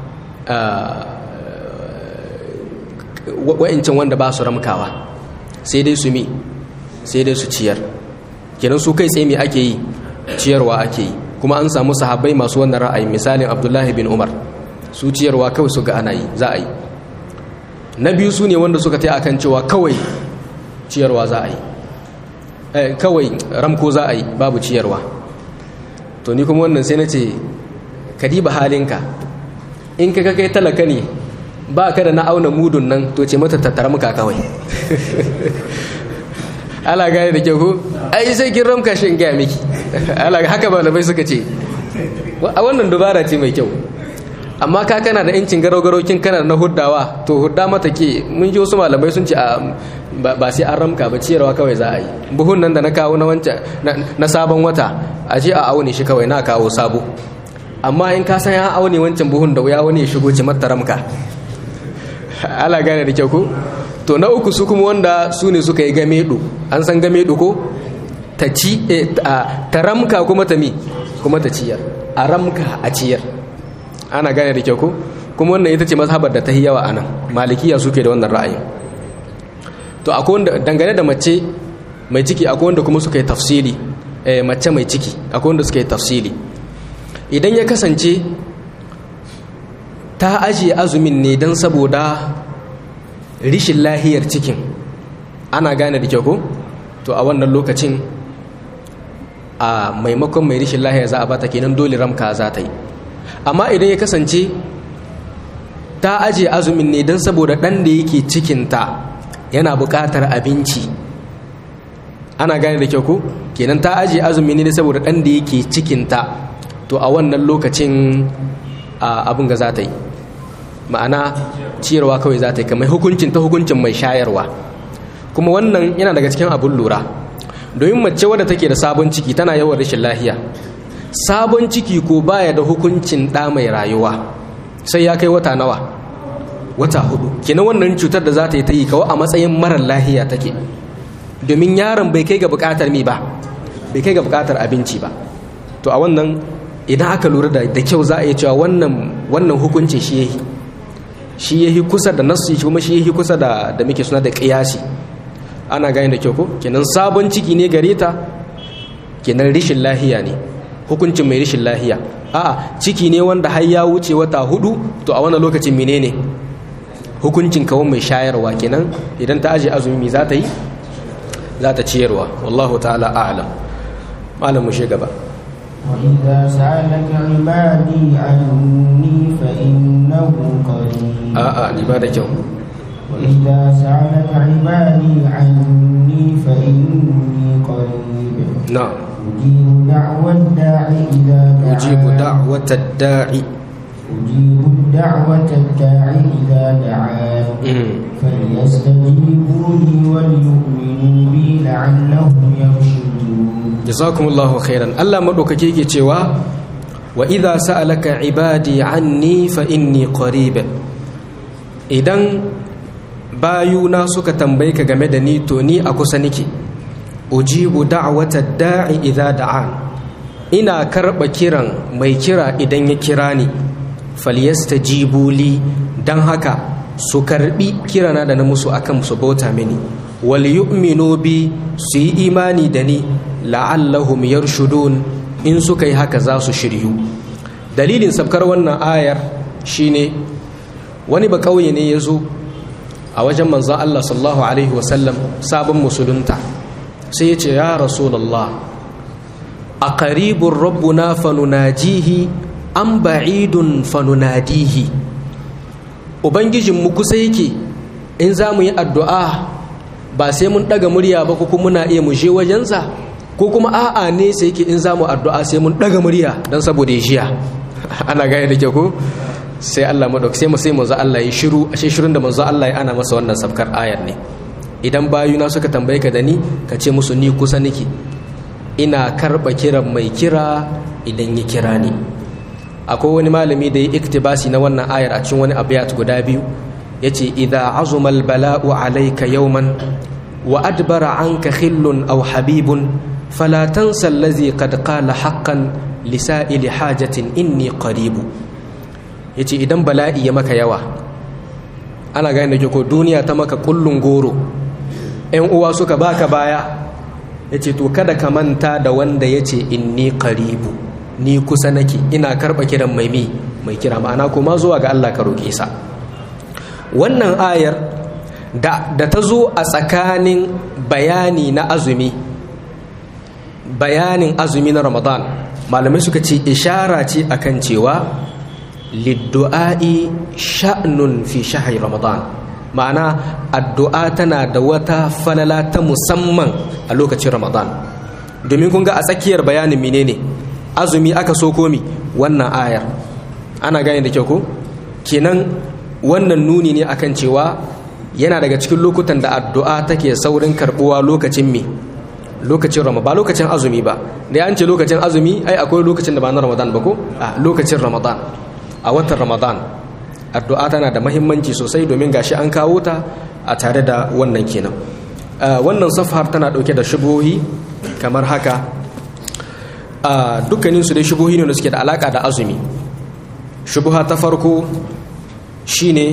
S2: wa'incin wanda ba su ramkawa sai dai su mi sai dai su ciyar kenan su kai tsaye me ake yi ciyarwa ake yi kuma an samu sahabbai masu wannan ra'ayi misalin abdullahi bin umar su ciyarwa kawai su ga ana yi za a yi na biyu su ne wanda suka ta akan cewa kawai ciyarwa za a yi kawai ramko za a yi babu ciyarwa to ni kuma wannan sai na ce ka diba halinka in ka kai talaka ne ba ka da na auna mudun nan to ce mata tattara muka kawai ala gane da kyau ko ai sai kin ramka shi in gaya miki ala haka ba bai suka ce a wannan dubara ce mai kyau amma ka kana da incin garau-garau kin kana na huddawa to hudda mata ke mun ji wasu malamai sun ce ba sai an ramka ba ciyarwa kawai za a yi buhun nan da na kawo na wancan na sabon wata a je a aune shi kawai na kawo sabo amma in ka san ya aune wancan buhun da wuya wani ya shigo ci mata ramka ala gane da kyau ko to na uku su kuma wanda su ne suka yi gamedu an san gamedu ko ta ci ta ramka kuma ta mi kuma ta ciyar a ramka a ciyar ana gane da kyau ko kuma wannan ita ce mazhabar da ta yi yawa anan malikiya suke da wannan ra'ayin to akwai wanda dangane da mace mai ciki akwai wanda kuma suka yi tafsiri mace mai ciki akwai wanda suka yi tafsiri idan ya kasance ta ajiye azumin ne don saboda rishin lahiyar cikin ana gane da kyau ko to a wannan lokacin a maimakon mai rishin lahiyar za a bata kenan dole ramka za ta yi amma idan ya kasance ta ajiye azumin ne don saboda ɗan da yake cikinta yana buƙatar abinci ana gane da kyau ko kenan ta ajiye azumin ne saboda ɗan da yake cikinta to a wannan lokacin abin ga za ta yi ma'ana ciyarwa kawai za ta yi kamar hukuncin ta hukuncin mai shayarwa kuma wannan yana daga cikin abin lura domin mace wadda take da sabon ciki tana yawan rashin lahiya sabon ciki ko baya da hukuncin ɗa mai rayuwa sai ya kai wata nawa wata hudu kenan wannan cutar da za ta yi ta yi kawai a matsayin marar lahiya take domin yaron bai kai ga buƙatar mi ba bai kai ga buƙatar abinci ba to a wannan idan aka lura da kyau za a iya cewa wannan wannan hukuncin shi yayi shi yayi kusa da nasu kuma shi yayi kusa da da muke suna da qiyasi ana gani da kyau ko kenan sabon ciki ne gare ta kenan rishin lahiya ne hukuncin mai rishin lahiya a'a ciki ne wanda har ya wuce wata hudu to a wannan lokacin menene hukuncin kawai mai shayarwa kenan idan ta aje azumi za ta yi za ta ciyarwa wallahu ta'ala a'lam malam mu gaba
S1: وإذا سألك عبادي عني فإنه قريب
S2: a'a ni ba da kyau
S1: وإذا سألك عبادي عني فإني قريب
S2: na'am
S1: أجيب دعوة الداع إذا
S2: ujibu
S1: دعان
S2: da'watad da'i
S1: أجيب الدعوة الداع إذا دعان فليستجيبوا لي وليؤمنوا بي لعلهم يرشدون
S2: jazakumullahu khairan Allah madaukake yake cewa wa idza sa'alaka ibadi anni fa inni qarib idan bayuna suka tambaye ka game da ni to ni a kusa nake ujibu da'wata da'i idza da'an ina karba kiran mai kira idan ya kira ni falyastajibu li dan haka su karbi kirana da na musu akan su bauta mini wal yu'minu bi su yi imani da ni la'allahum yarshudun in suka yi haka za su shiryu dalilin sabkar wannan ayar shine wani ba kauye ne ya zo a wajen manzon Allah sallallahu alaihi wasallam sabon musulunta sai ya ce ya rasulullah a qaribun rabbuna fanunajihi an ba'idun fanunadihi ubangijinmu kusa yake in za mu yi addu'a ba sai mun ɗaga murya ba ko kuma muna iya mu je wajensa ko kuma a'a ne sai yake in za mu addu'a sai mun ɗaga murya don saboda ya jiya ana gaya da ke ko sai Allah madauki sai mu sai manzo Allah ya shiru ashe shirun da manzo Allah ya ana masa wannan safkar ayar ne idan bayuna suka tambaye ka da ni ka ce musu ni kusa nake ina karɓa kiran mai kira idan ya kira ni akwai wani malami da ya iktibasi na wannan ayar a cikin wani abiyat guda biyu yace idza azuma bala'u alayka yawman wa adbara anka khillun aw habibun fala tansa allazi qad qala haqqan lisa'ili hajatin inni qaribu yace idan bala'i ya maka yawa ana gane da ko duniya ta maka kullun goro ƴan uwa suka baka baya yace to kada ka manta da wanda yace inni qaribu ni kusa nake ina karba kiran mai mi mai kira ma'ana kuma zuwa ga Allah ka roke sa wannan ayar da, da ta zo a tsakanin bayani na azumi bayanin azumi na ramadan malamai suka ce ishara ce akan cewa liddu'a'i sha'nun fi shahri ramadan ma'ana addu'a tana da wata falala ta musamman a lokacin ramadan domin kun ga a tsakiyar bayanin menene azumi aka so komi wannan ayar ana gane da kyau ko kenan wannan nuni ne akan cewa yana daga cikin lokutan da addu'a take saurin karbuwa lokacin me lokacin ramadan ba lokacin azumi ba da an ce lokacin azumi ai akwai lokacin da ba na ramadan ba ko a lokacin ramadan a watan ramadan addu'a tana da mahimmanci sosai domin gashi an kawo ta a tare da wannan kenan wannan safar tana dauke da shubuhi kamar haka dukkanin su dai shubuhi ne da suke da alaka da azumi shubuha ta farko shine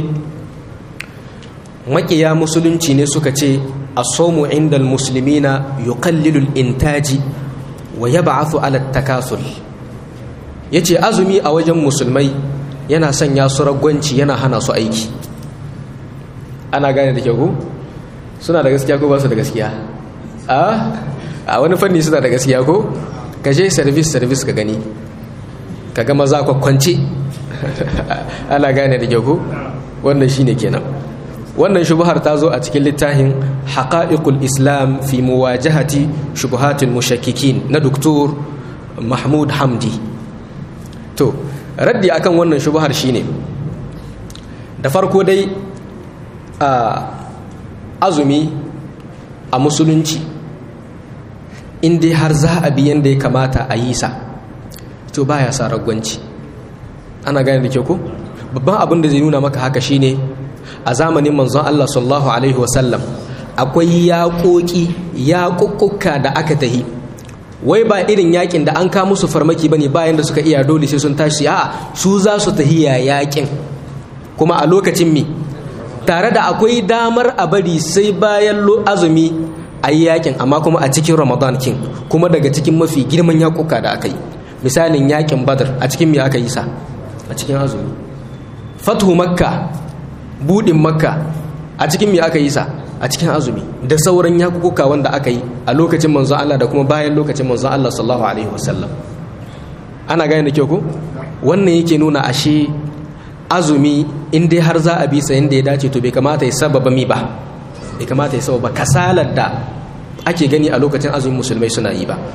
S2: makiya musulunci ne suka ce as-sawmu inda al-muslimina yuqallilu al-intaji wa yab'athu ala at-takasul yace azumi a wajen musulmai yana sanya su ragwanci yana hana su aiki ana gane da kyau ko suna da gaskiya ko ba su da gaskiya a a wani fanni suna da gaskiya ko ka je service service ka gani ka ga maza kwakwance ana gane da kyau ko wannan shine kenan wannan shubuhar ta zo a cikin littafin haqa'iqul islam fi muwajahati shubuhatul mushakkikin na doktor mahmud hamdi to raddi akan wannan shubuhar shine da farko dai a azumi a musulunci in dai har za a bi yanda ya kamata a yi sa to baya sa ragwanci ana gane da ke ko babban abin da zai nuna maka haka shine a zamanin manzon Allah sallallahu alaihi wasallam akwai yaƙoƙi yaƙuƙuka da aka tahi wai ba irin yakin da an ka musu farmaki bane bayan da suka iya dole sai sun tashi a su za su tahiya yakin kuma a lokacin mi tare da akwai damar a bari sai bayan azumi a yi yakin amma kuma a cikin ramadan kin kuma daga cikin mafi girman yakuka da aka yi misalin yakin badar a cikin me aka yi sa a cikin azumi fathu makka budin makka a cikin me aka yi sa a cikin azumi da sauran yakukuka wanda aka yi a lokacin manzon Allah da kuma bayan lokacin manzon Allah sallallahu alaihi wasallam ana gane da kyau ko wannan yake nuna ashe azumi in dai har za a bi sa yanda ya dace to bai kamata ya sababa mi ba bai kamata ya sababa kasalar da ake gani a lokacin azumin musulmai suna yi ba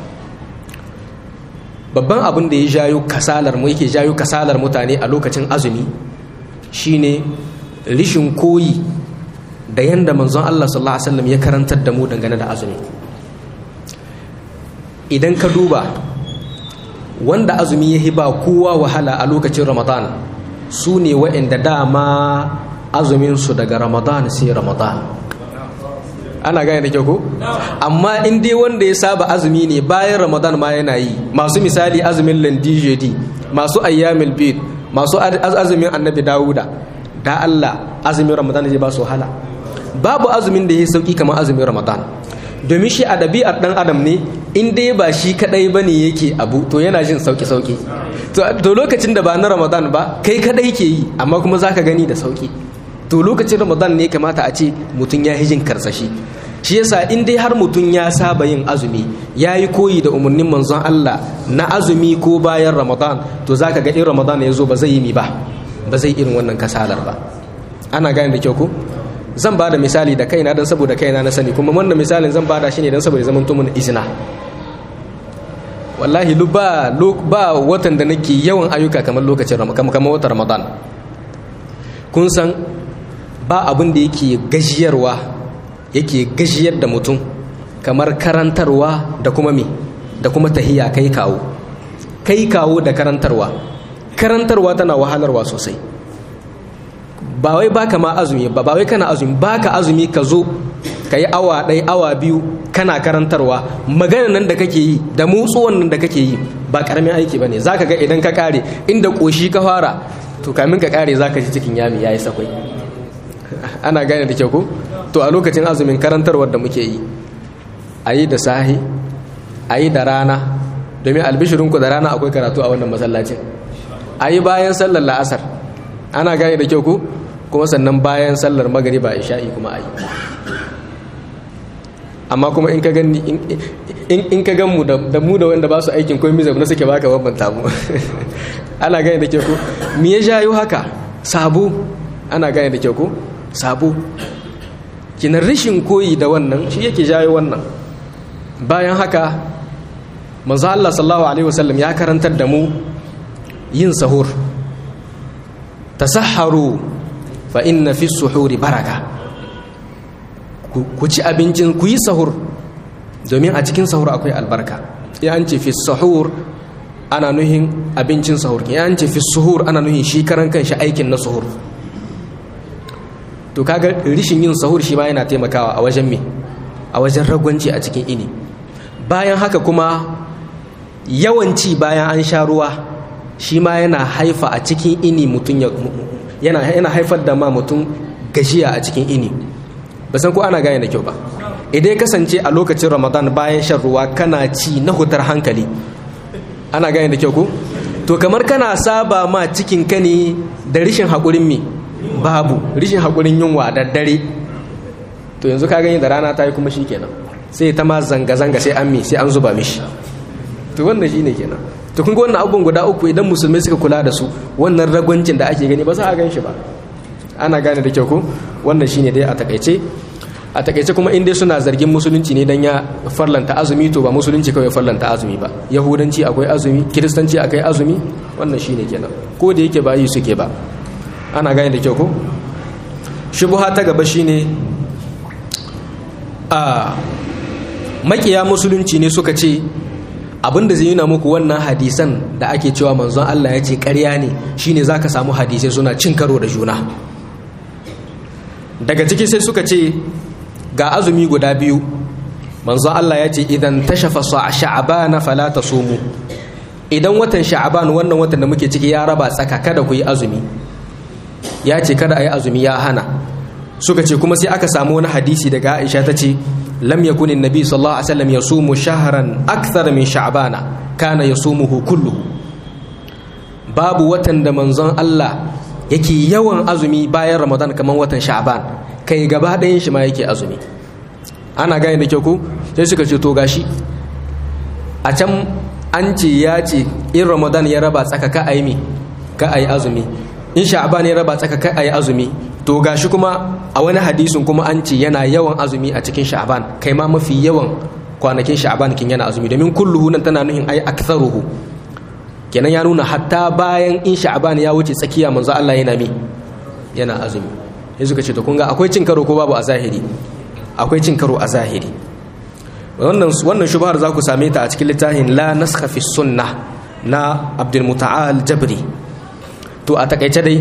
S2: babban abin da ya jayo kasalar mu yake jayo kasalar mutane a lokacin azumi shine rishin koyi da yanda manzon Allah sallallahu alaihi wasallam ya karantar da mu dangane da azumi idan ka duba wanda azumi ya hiba kowa wahala a lokacin ramadan su ne waɗanda dama azuminsu daga ramadan sai ramadan ana gane da kyau ko amma in dai wanda ya saba azumi ne bayan ramadan ma yana yi masu misali azumin landijedi masu ayyamil bid masu azumin annabi dawuda da allah azumin ramadan zai ba su wahala babu azumin da ya sauki kamar azumin ramadan domin shi a ɗabi'ar ɗan adam ne in dai ba shi kaɗai ba ne yake abu to yana jin sauƙi-sauƙi to lokacin da ba na ramadan ba kai kaɗai ke yi amma kuma za ka gani da sauƙi to lokacin ramadan ne kamata a ce mutum ya jin karsashi shi yasa in dai har mutum ya saba yin azumi ya yi koyi da umarnin manzon Allah na azumi ko bayan ramadan to za ka ga in ramadan ya zo ba zai yi mi ba ba zai irin wannan kasalar ba ana gane da kyau ko zan ba da misali da kaina don saboda kaina na sani kuma wannan misalin zan ba da shi ne don saboda zaman tumun izina wallahi ba ba watan da nake yawan ayyuka kamar lokacin kamar watan ramadan kun san ba abin da yake gajiyarwa yake gajiyar da mutum kamar karantarwa da kuma me da kuma tahiya kai kawo kai kawo da karantarwa karantarwa tana wahalarwa sosai ba wai baka ma azumi ba ba wai kana azumi baka azumi ka zo ka yi awa ɗaya awa biyu kana karantarwa magana nan da kake yi da motsuwan nan da kake yi ba ƙaramin aiki ba ne za ka ga idan ka ƙare inda ƙoshi ka fara to kamin ka ƙare za ka ji cikin yami ya yi sakwai ana gane da kyau ko to a lokacin azumin karantarwar da muke yi a yi da sahi a yi da rana domin albishirinku da rana akwai karatu a wannan masallacin a yi bayan sallar la'asar ana gane da kyau ko kuma sannan bayan sallar magariba isha'i kuma a yi amma kuma in ka gani in ka gan mu da mu da wanda ba su aikin komai zaune suke baka bambanta mu ana gane da kyau ko me ya jayo haka sabo ana gane da kyau ko sabo kinan rashin koyi da wannan shi yake jayo wannan bayan haka manzo Allah sallallahu alaihi wasallam ya karantar da mu yin sahur tasahharu fa inna fi suhuri baraka ku ci abincin ku yi sahur domin a cikin sahur akwai albarka ya an ce fi sahur ana nuhin abincin sahur ya an ce fi suhur ana nuhin shi karan kanshi aikin na sahur to kaga rishin yin sahur shi ma yana taimakawa a wajen me a wajen ragwanci a cikin ini bayan haka kuma yawanci bayan an sha ruwa shi ma yana haifa a cikin ini mutum yana yana haifar da ma mutum gajiya a cikin ini ba san ko ana gane da kyau ba idan kasance a lokacin ramadan bayan shan ruwa kana ci na hutar hankali ana gane da kyau ko to kamar kana saba ma cikin ka ne da rishin haƙurin me babu rishin haƙurin yunwa da dare to yanzu ka gani da rana ta yi kuma shi kenan sai ta ma zanga-zanga sai an mi sai an zuba mishi to wannan shi ne kenan to kun ga wannan abubuwan guda uku idan musulmai suka kula da su wannan ragwancin da ake gani ba za a gan shi ba ana gane da kyau ko wannan shine dai a takaice a takaice kuma in dai suna zargin musulunci ne dan ya farlanta azumi to ba musulunci kawai farlanta azumi ba yahudanci akwai azumi kiristanci akwai azumi wannan shine kenan ko da yake ba yi suke ba ana gane da kyau ko shubuha ta gaba shine a makiya musulunci ne suka ce abinda zai nuna muku wannan hadisan da ake cewa manzon Allah ya ce ƙarya ne shine zaka samu hadisai suna cin karo da juna daga ciki sai suka ce ga azumi guda biyu manzon Allah ya ce idan tashafa sha'ban fala tasumu idan watan sha'ban wannan watan da muke ciki ya raba tsaka kada ku yi azumi ya ce kada a yi azumi ya hana suka ce kuma sai aka samu wani hadisi daga Aisha ta ce lam yakun annabi sallallahu alaihi wasallam yasumu shahran akthar min sha'bana kana yasumuhu kulluhu babu watan da manzon Allah yake yawan azumi bayan Ramadan kamar watan Sha'ban kai gaba ɗayan shi ma yake azumi ana gane da kyau ko sai suka ce to gashi a can an ce ya ce in Ramadan ya raba tsaka ka ayi mi ka ayi azumi in sha'ban ya raba tsaka kai ayi azumi to gashi kuma a wani hadisin kuma an ce yana yawan azumi a cikin sha'ban kai ma mafi yawan kwanakin sha'ban kin yana azumi domin kulluhu nan tana nuhin ai aktharuhu kenan ya nuna hatta bayan in sha'ban ya wuce tsakiya manzo Allah yana mi yana azumi sai suka ce to kun ga akwai cin karo ko babu a zahiri akwai cin karo a zahiri wannan wannan shubhar za ku same ta a cikin littafin la naskha fi sunnah na Abdul Muta'al Jabri to a takaice dai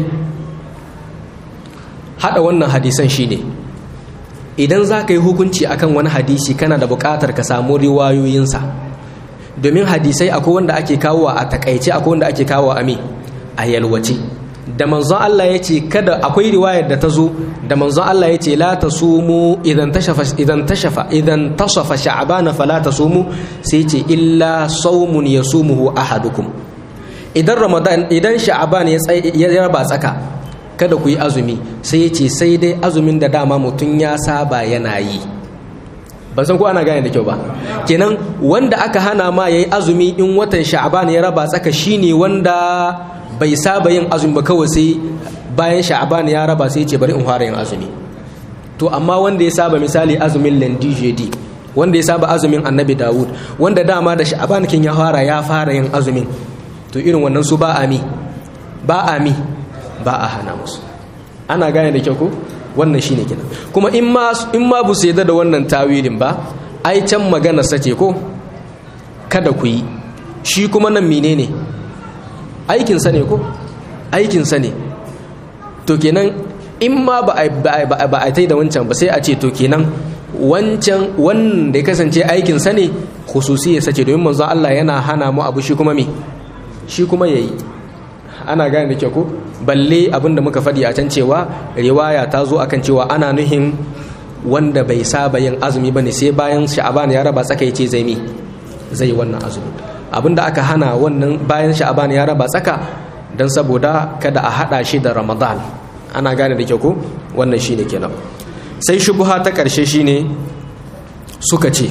S2: hada wannan hadisan shine idan za ka yi hukunci akan wani hadisi kana da buƙatar ka samu riwayoyinsa domin hadisai akwai wanda ake kawo a takaice akwai wanda ake kawo a me a yalwace da manzon Allah ya ce kada akwai riwayar da ta zo da manzon Allah ya ce la tasumu idan tashafa idan tashafa idan tasafa sha'bana fala tasumu sai ce illa sawmun yasumuhu ahadukum idan ramadan idan sha'ban ya ya raba tsaka kada ku yi azumi sai ya ce sai dai azumin da dama mutum ya saba yana yi ban san ko ana gane da kyau ba kenan wanda aka hana ma yayi azumi in watan sha'ban ya raba tsaka shine wanda bai saba yin azumi ba kawai sai bayan sha'ban ya raba sai ya ce bari in fara yin azumi to amma wanda ya saba misali azumin landijedi wanda ya saba azumin annabi dawud wanda dama da sha'ban kin ya fara ya fara yin azumin to irin wannan su ba ami ba ami ba a hana musu ana gane da kyau ko wannan shine kenan kuma in ma in ma bu sai da wannan tawilin ba ai can magana sace ko kada ku yi shi kuma nan menene aikin sa ne ko aikin sa ne to kenan in ma ba a ba a tai da wancan ba sai a ce to kenan wancan wanda ya kasance aikin sa ne khususi ya sace domin manzo Allah yana hana mu abu shi kuma me shi kuma yayi ana gane da kyau ko balle abinda muka faɗi a can cewa riwaya ta zo akan cewa ana nuhin wanda bai saba yin azumi bane sai bayan sha'aban ya raba tsaka yace zai mi zai wannan azumi abinda aka hana wannan bayan sha'aban ya raba tsaka dan saboda kada a hada shi da ramadan ana gane da kyau ko wannan shine kenan sai shubha ta karshe shine suka ce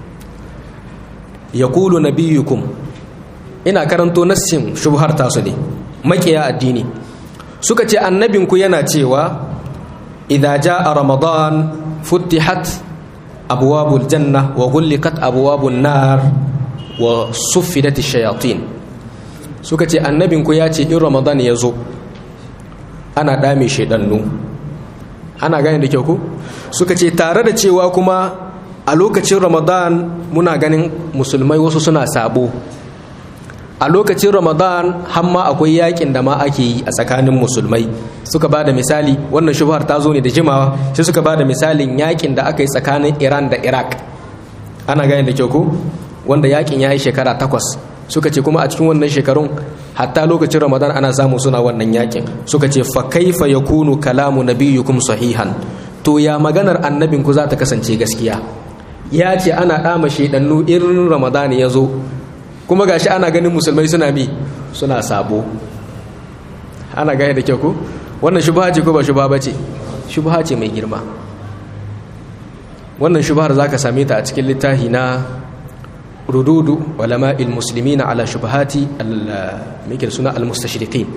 S2: yaqulu nabiyukum ina karanto nassin shubhar tasu ne makiya addini suka ce annabinku yana cewa idza jaa ramadan futtihat abwabul janna wa ghulqat abwabun nar wa suffidat ash-shayatin suka ce annabinku ya ce in ramadan ya zo ana dame shedannu ana gane da kyau ku suka ce tare da cewa kuma a lokacin ramadan muna ganin musulmai wasu suna sabo a lokacin ramadan hamma akwai yakin da ma ake yi a tsakanin musulmai suka ba da misali wannan shubhar ta zo ne da jimawa sai suka ba da misalin yakin da aka yi tsakanin iran da iraq ana gane da kyau ko wanda yakin ya yi shekara takwas suka ce kuma a cikin wannan shekarun hatta lokacin ramadan ana samu suna wannan yakin suka ce fa kaifa yakunu kalamu nabiyyukum sahihan to ya maganar annabinku za ta kasance gaskiya ya ce ana dama shedannu irin ramadan ya zo kuma gashi ana ganin musulmai suna mi suna sabo ana gaya da kyau ko wannan shubha ce ko ba shubha bace shubha ce mai girma wannan shubhar zaka same ta a cikin littafi na rududu ulama almuslimina ala shubhati al suna almustashriqin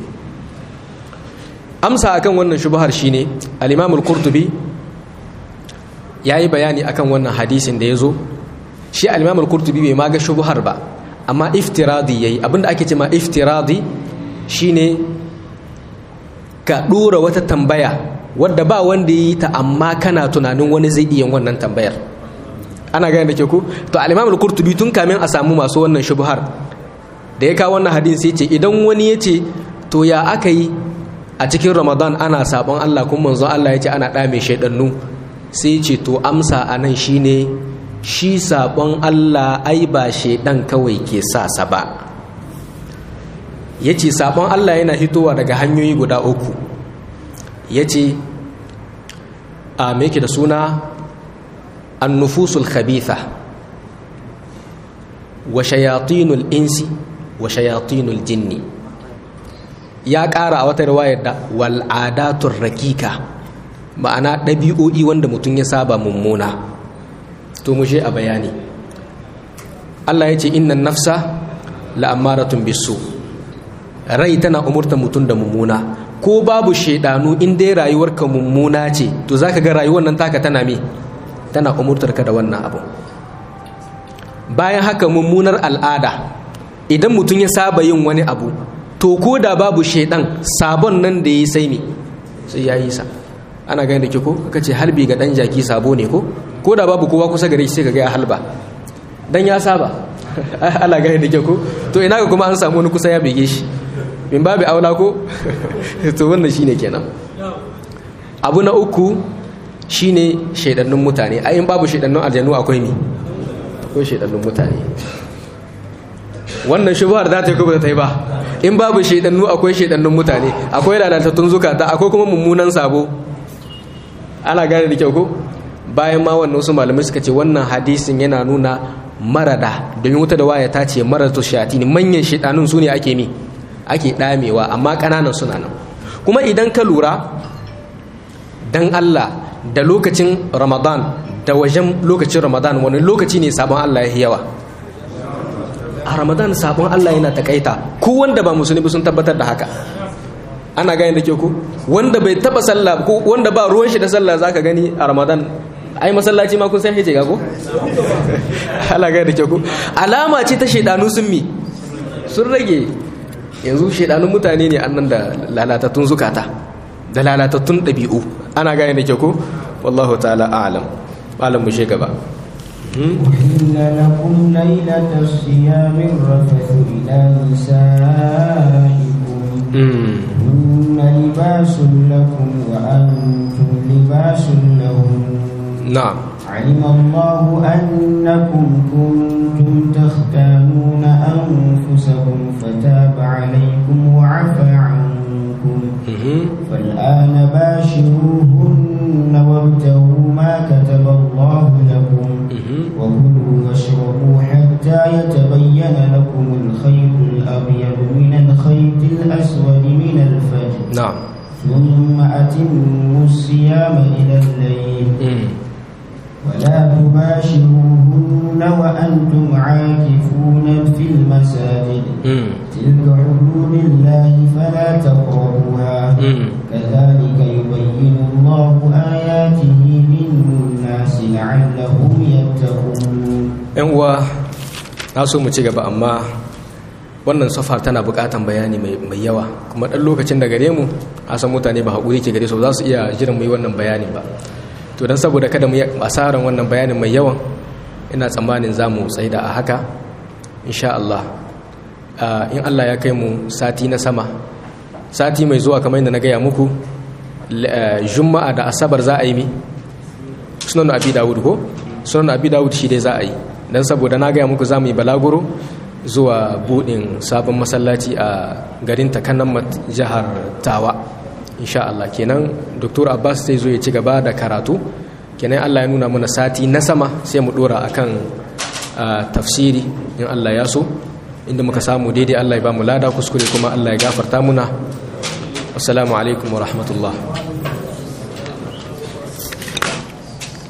S2: amsa akan wannan shubhar shine al-imam al-qurtubi yayi bayani akan wannan hadisin da yazo shi al-imam al-qurtubi bai ma ga shubhar ba amma iftiradi yayi abinda ake ce ma iftiradi shine ka dora wata tambaya wadda ba wanda yi ta amma kana tunanin wani zai iya wannan tambayar ana gane da ke ku to al-imam al-qurtubi tun kamin a samu masu wannan shubhar da ya kawo wannan hadisi yace idan wani yace to ya aka yi a cikin ramadan ana sabon Allah kuma manzon Allah yace ana dame shaidannu sai ce to amsa anan shine shi sabon Allah ai ba shaidan kawai ke sa sa ba ya ce sabon Allah yana hitowa daga hanyoyi guda uku ya ce a meke da suna annufusul khabitha wa shayatinul insi wa shayatinul jinni ya ƙara a wata riwayar da wal'adatun rakika ma'ana ɗabi'o'i wanda mutum ya saba mummuna to mu a bayani Allah ya ce innan nafsa la'ammaratun bisu rai tana umurta mutum da mummuna ko babu shaidanu in dai rayuwarka mummuna ce to zaka ga rayuwar nan taka tana me tana umurtar ka da wannan abu bayan haka mummunar al'ada idan mutum ya saba yin wani abu to ko da babu shaidan sabon nan da ya sai me sai ya yi sa ana gani da ke ko aka ce halbi ga dan jaki sabo ne ko ko da babu kowa kusa gare shi sai ka ga ya halba dan ya saba ana gani da ke ko to ina ga kuma an samu wani kusa ya bege shi min babu aula ko to wannan shine kenan abu na uku shine shaidannun mutane ai in babu shaidannun aljanu akwai mi akwai shaidannun mutane wannan shubhar za ta yi kuma ta yi ba in babu shaidannu akwai shaidannun mutane akwai lalatattun zukata akwai kuma mummunan sabo ana gane da kyau ko bayan ma wannan wasu malamai suka ce wannan hadisin yana nuna marada domin wuta da waya ta ce maratu ne manyan shaidanun su ne ake mi ake damewa amma kananan suna nan kuma idan ka lura dan Allah da lokacin Ramadan da wajen lokacin Ramadan wani lokaci ne sabon Allah ya yawa a Ramadan sabon Allah yana takaita ko wanda ba musulmi sun tabbatar da haka ana gani da ke ku wanda bai taba sallah ko wanda ba ruwan shi da sallah zaka gani a Ramadan ai masallaci ma kun san hije ga ko ana gani da ke ku alama ce ta shedanu sun mi sun rage yanzu shedanun mutane ne annan da lalatattun zukata da lalatattun ɗabi'u ana gane da ke ko wallahu ta'ala a'lam malam mu gaba
S1: أحل لكم ليلة الصيام الرفث إلى نسائكم هن لباس لكم وأنتم لباس لهم
S2: نعم
S1: علم الله أنكم كنتم تختانون أنفسكم فتاب عليكم وعفى عنكم فالآن باشروهن وابتغوا ما كتب الله لكم وكلوا واشربوا حتى يتبين لكم الخيط الأبيض من الخيط الأسود من الفجر
S2: نعم
S1: ثم أتموا الصيام إلى الليل ولا تباشروهن وأنتم عاكفون في المساجد تلك حدود الله فلا تقربوها كذلك يبين الله آياته للناس لعلهم يتقون
S2: yan uwa na so mu ci gaba amma wannan safar tana bukatan bayani mai yawa kuma dan lokacin da gare mu a san mutane ba haƙuri ke gare su za su iya jiran mu yi wannan bayanin ba to don saboda kada mu yi asaran wannan bayanin mai yawan ina tsammanin za mu tsaida a haka insha Allah in Allah ya kai mu sati na sama sati mai zuwa kamar yadda na gaya muku juma'a da asabar za a yi mi sunan abi dawud ko sunan abi dawud shi dai za a yi don saboda na gaya muku za mu yi balaguro zuwa budin sabon masallaci a garin takannan jihar tawa insha Allah kenan Dr. Abbas zai zo ya ci gaba da karatu kenan Allah ya nuna mana sati na sama sai mu dora akan tafsiri in Allah ya so inda muka samu daidai Allah ya ba mu lada kuskure kuma Allah ya gafarta muna assalamu alaikum wa rahmatullah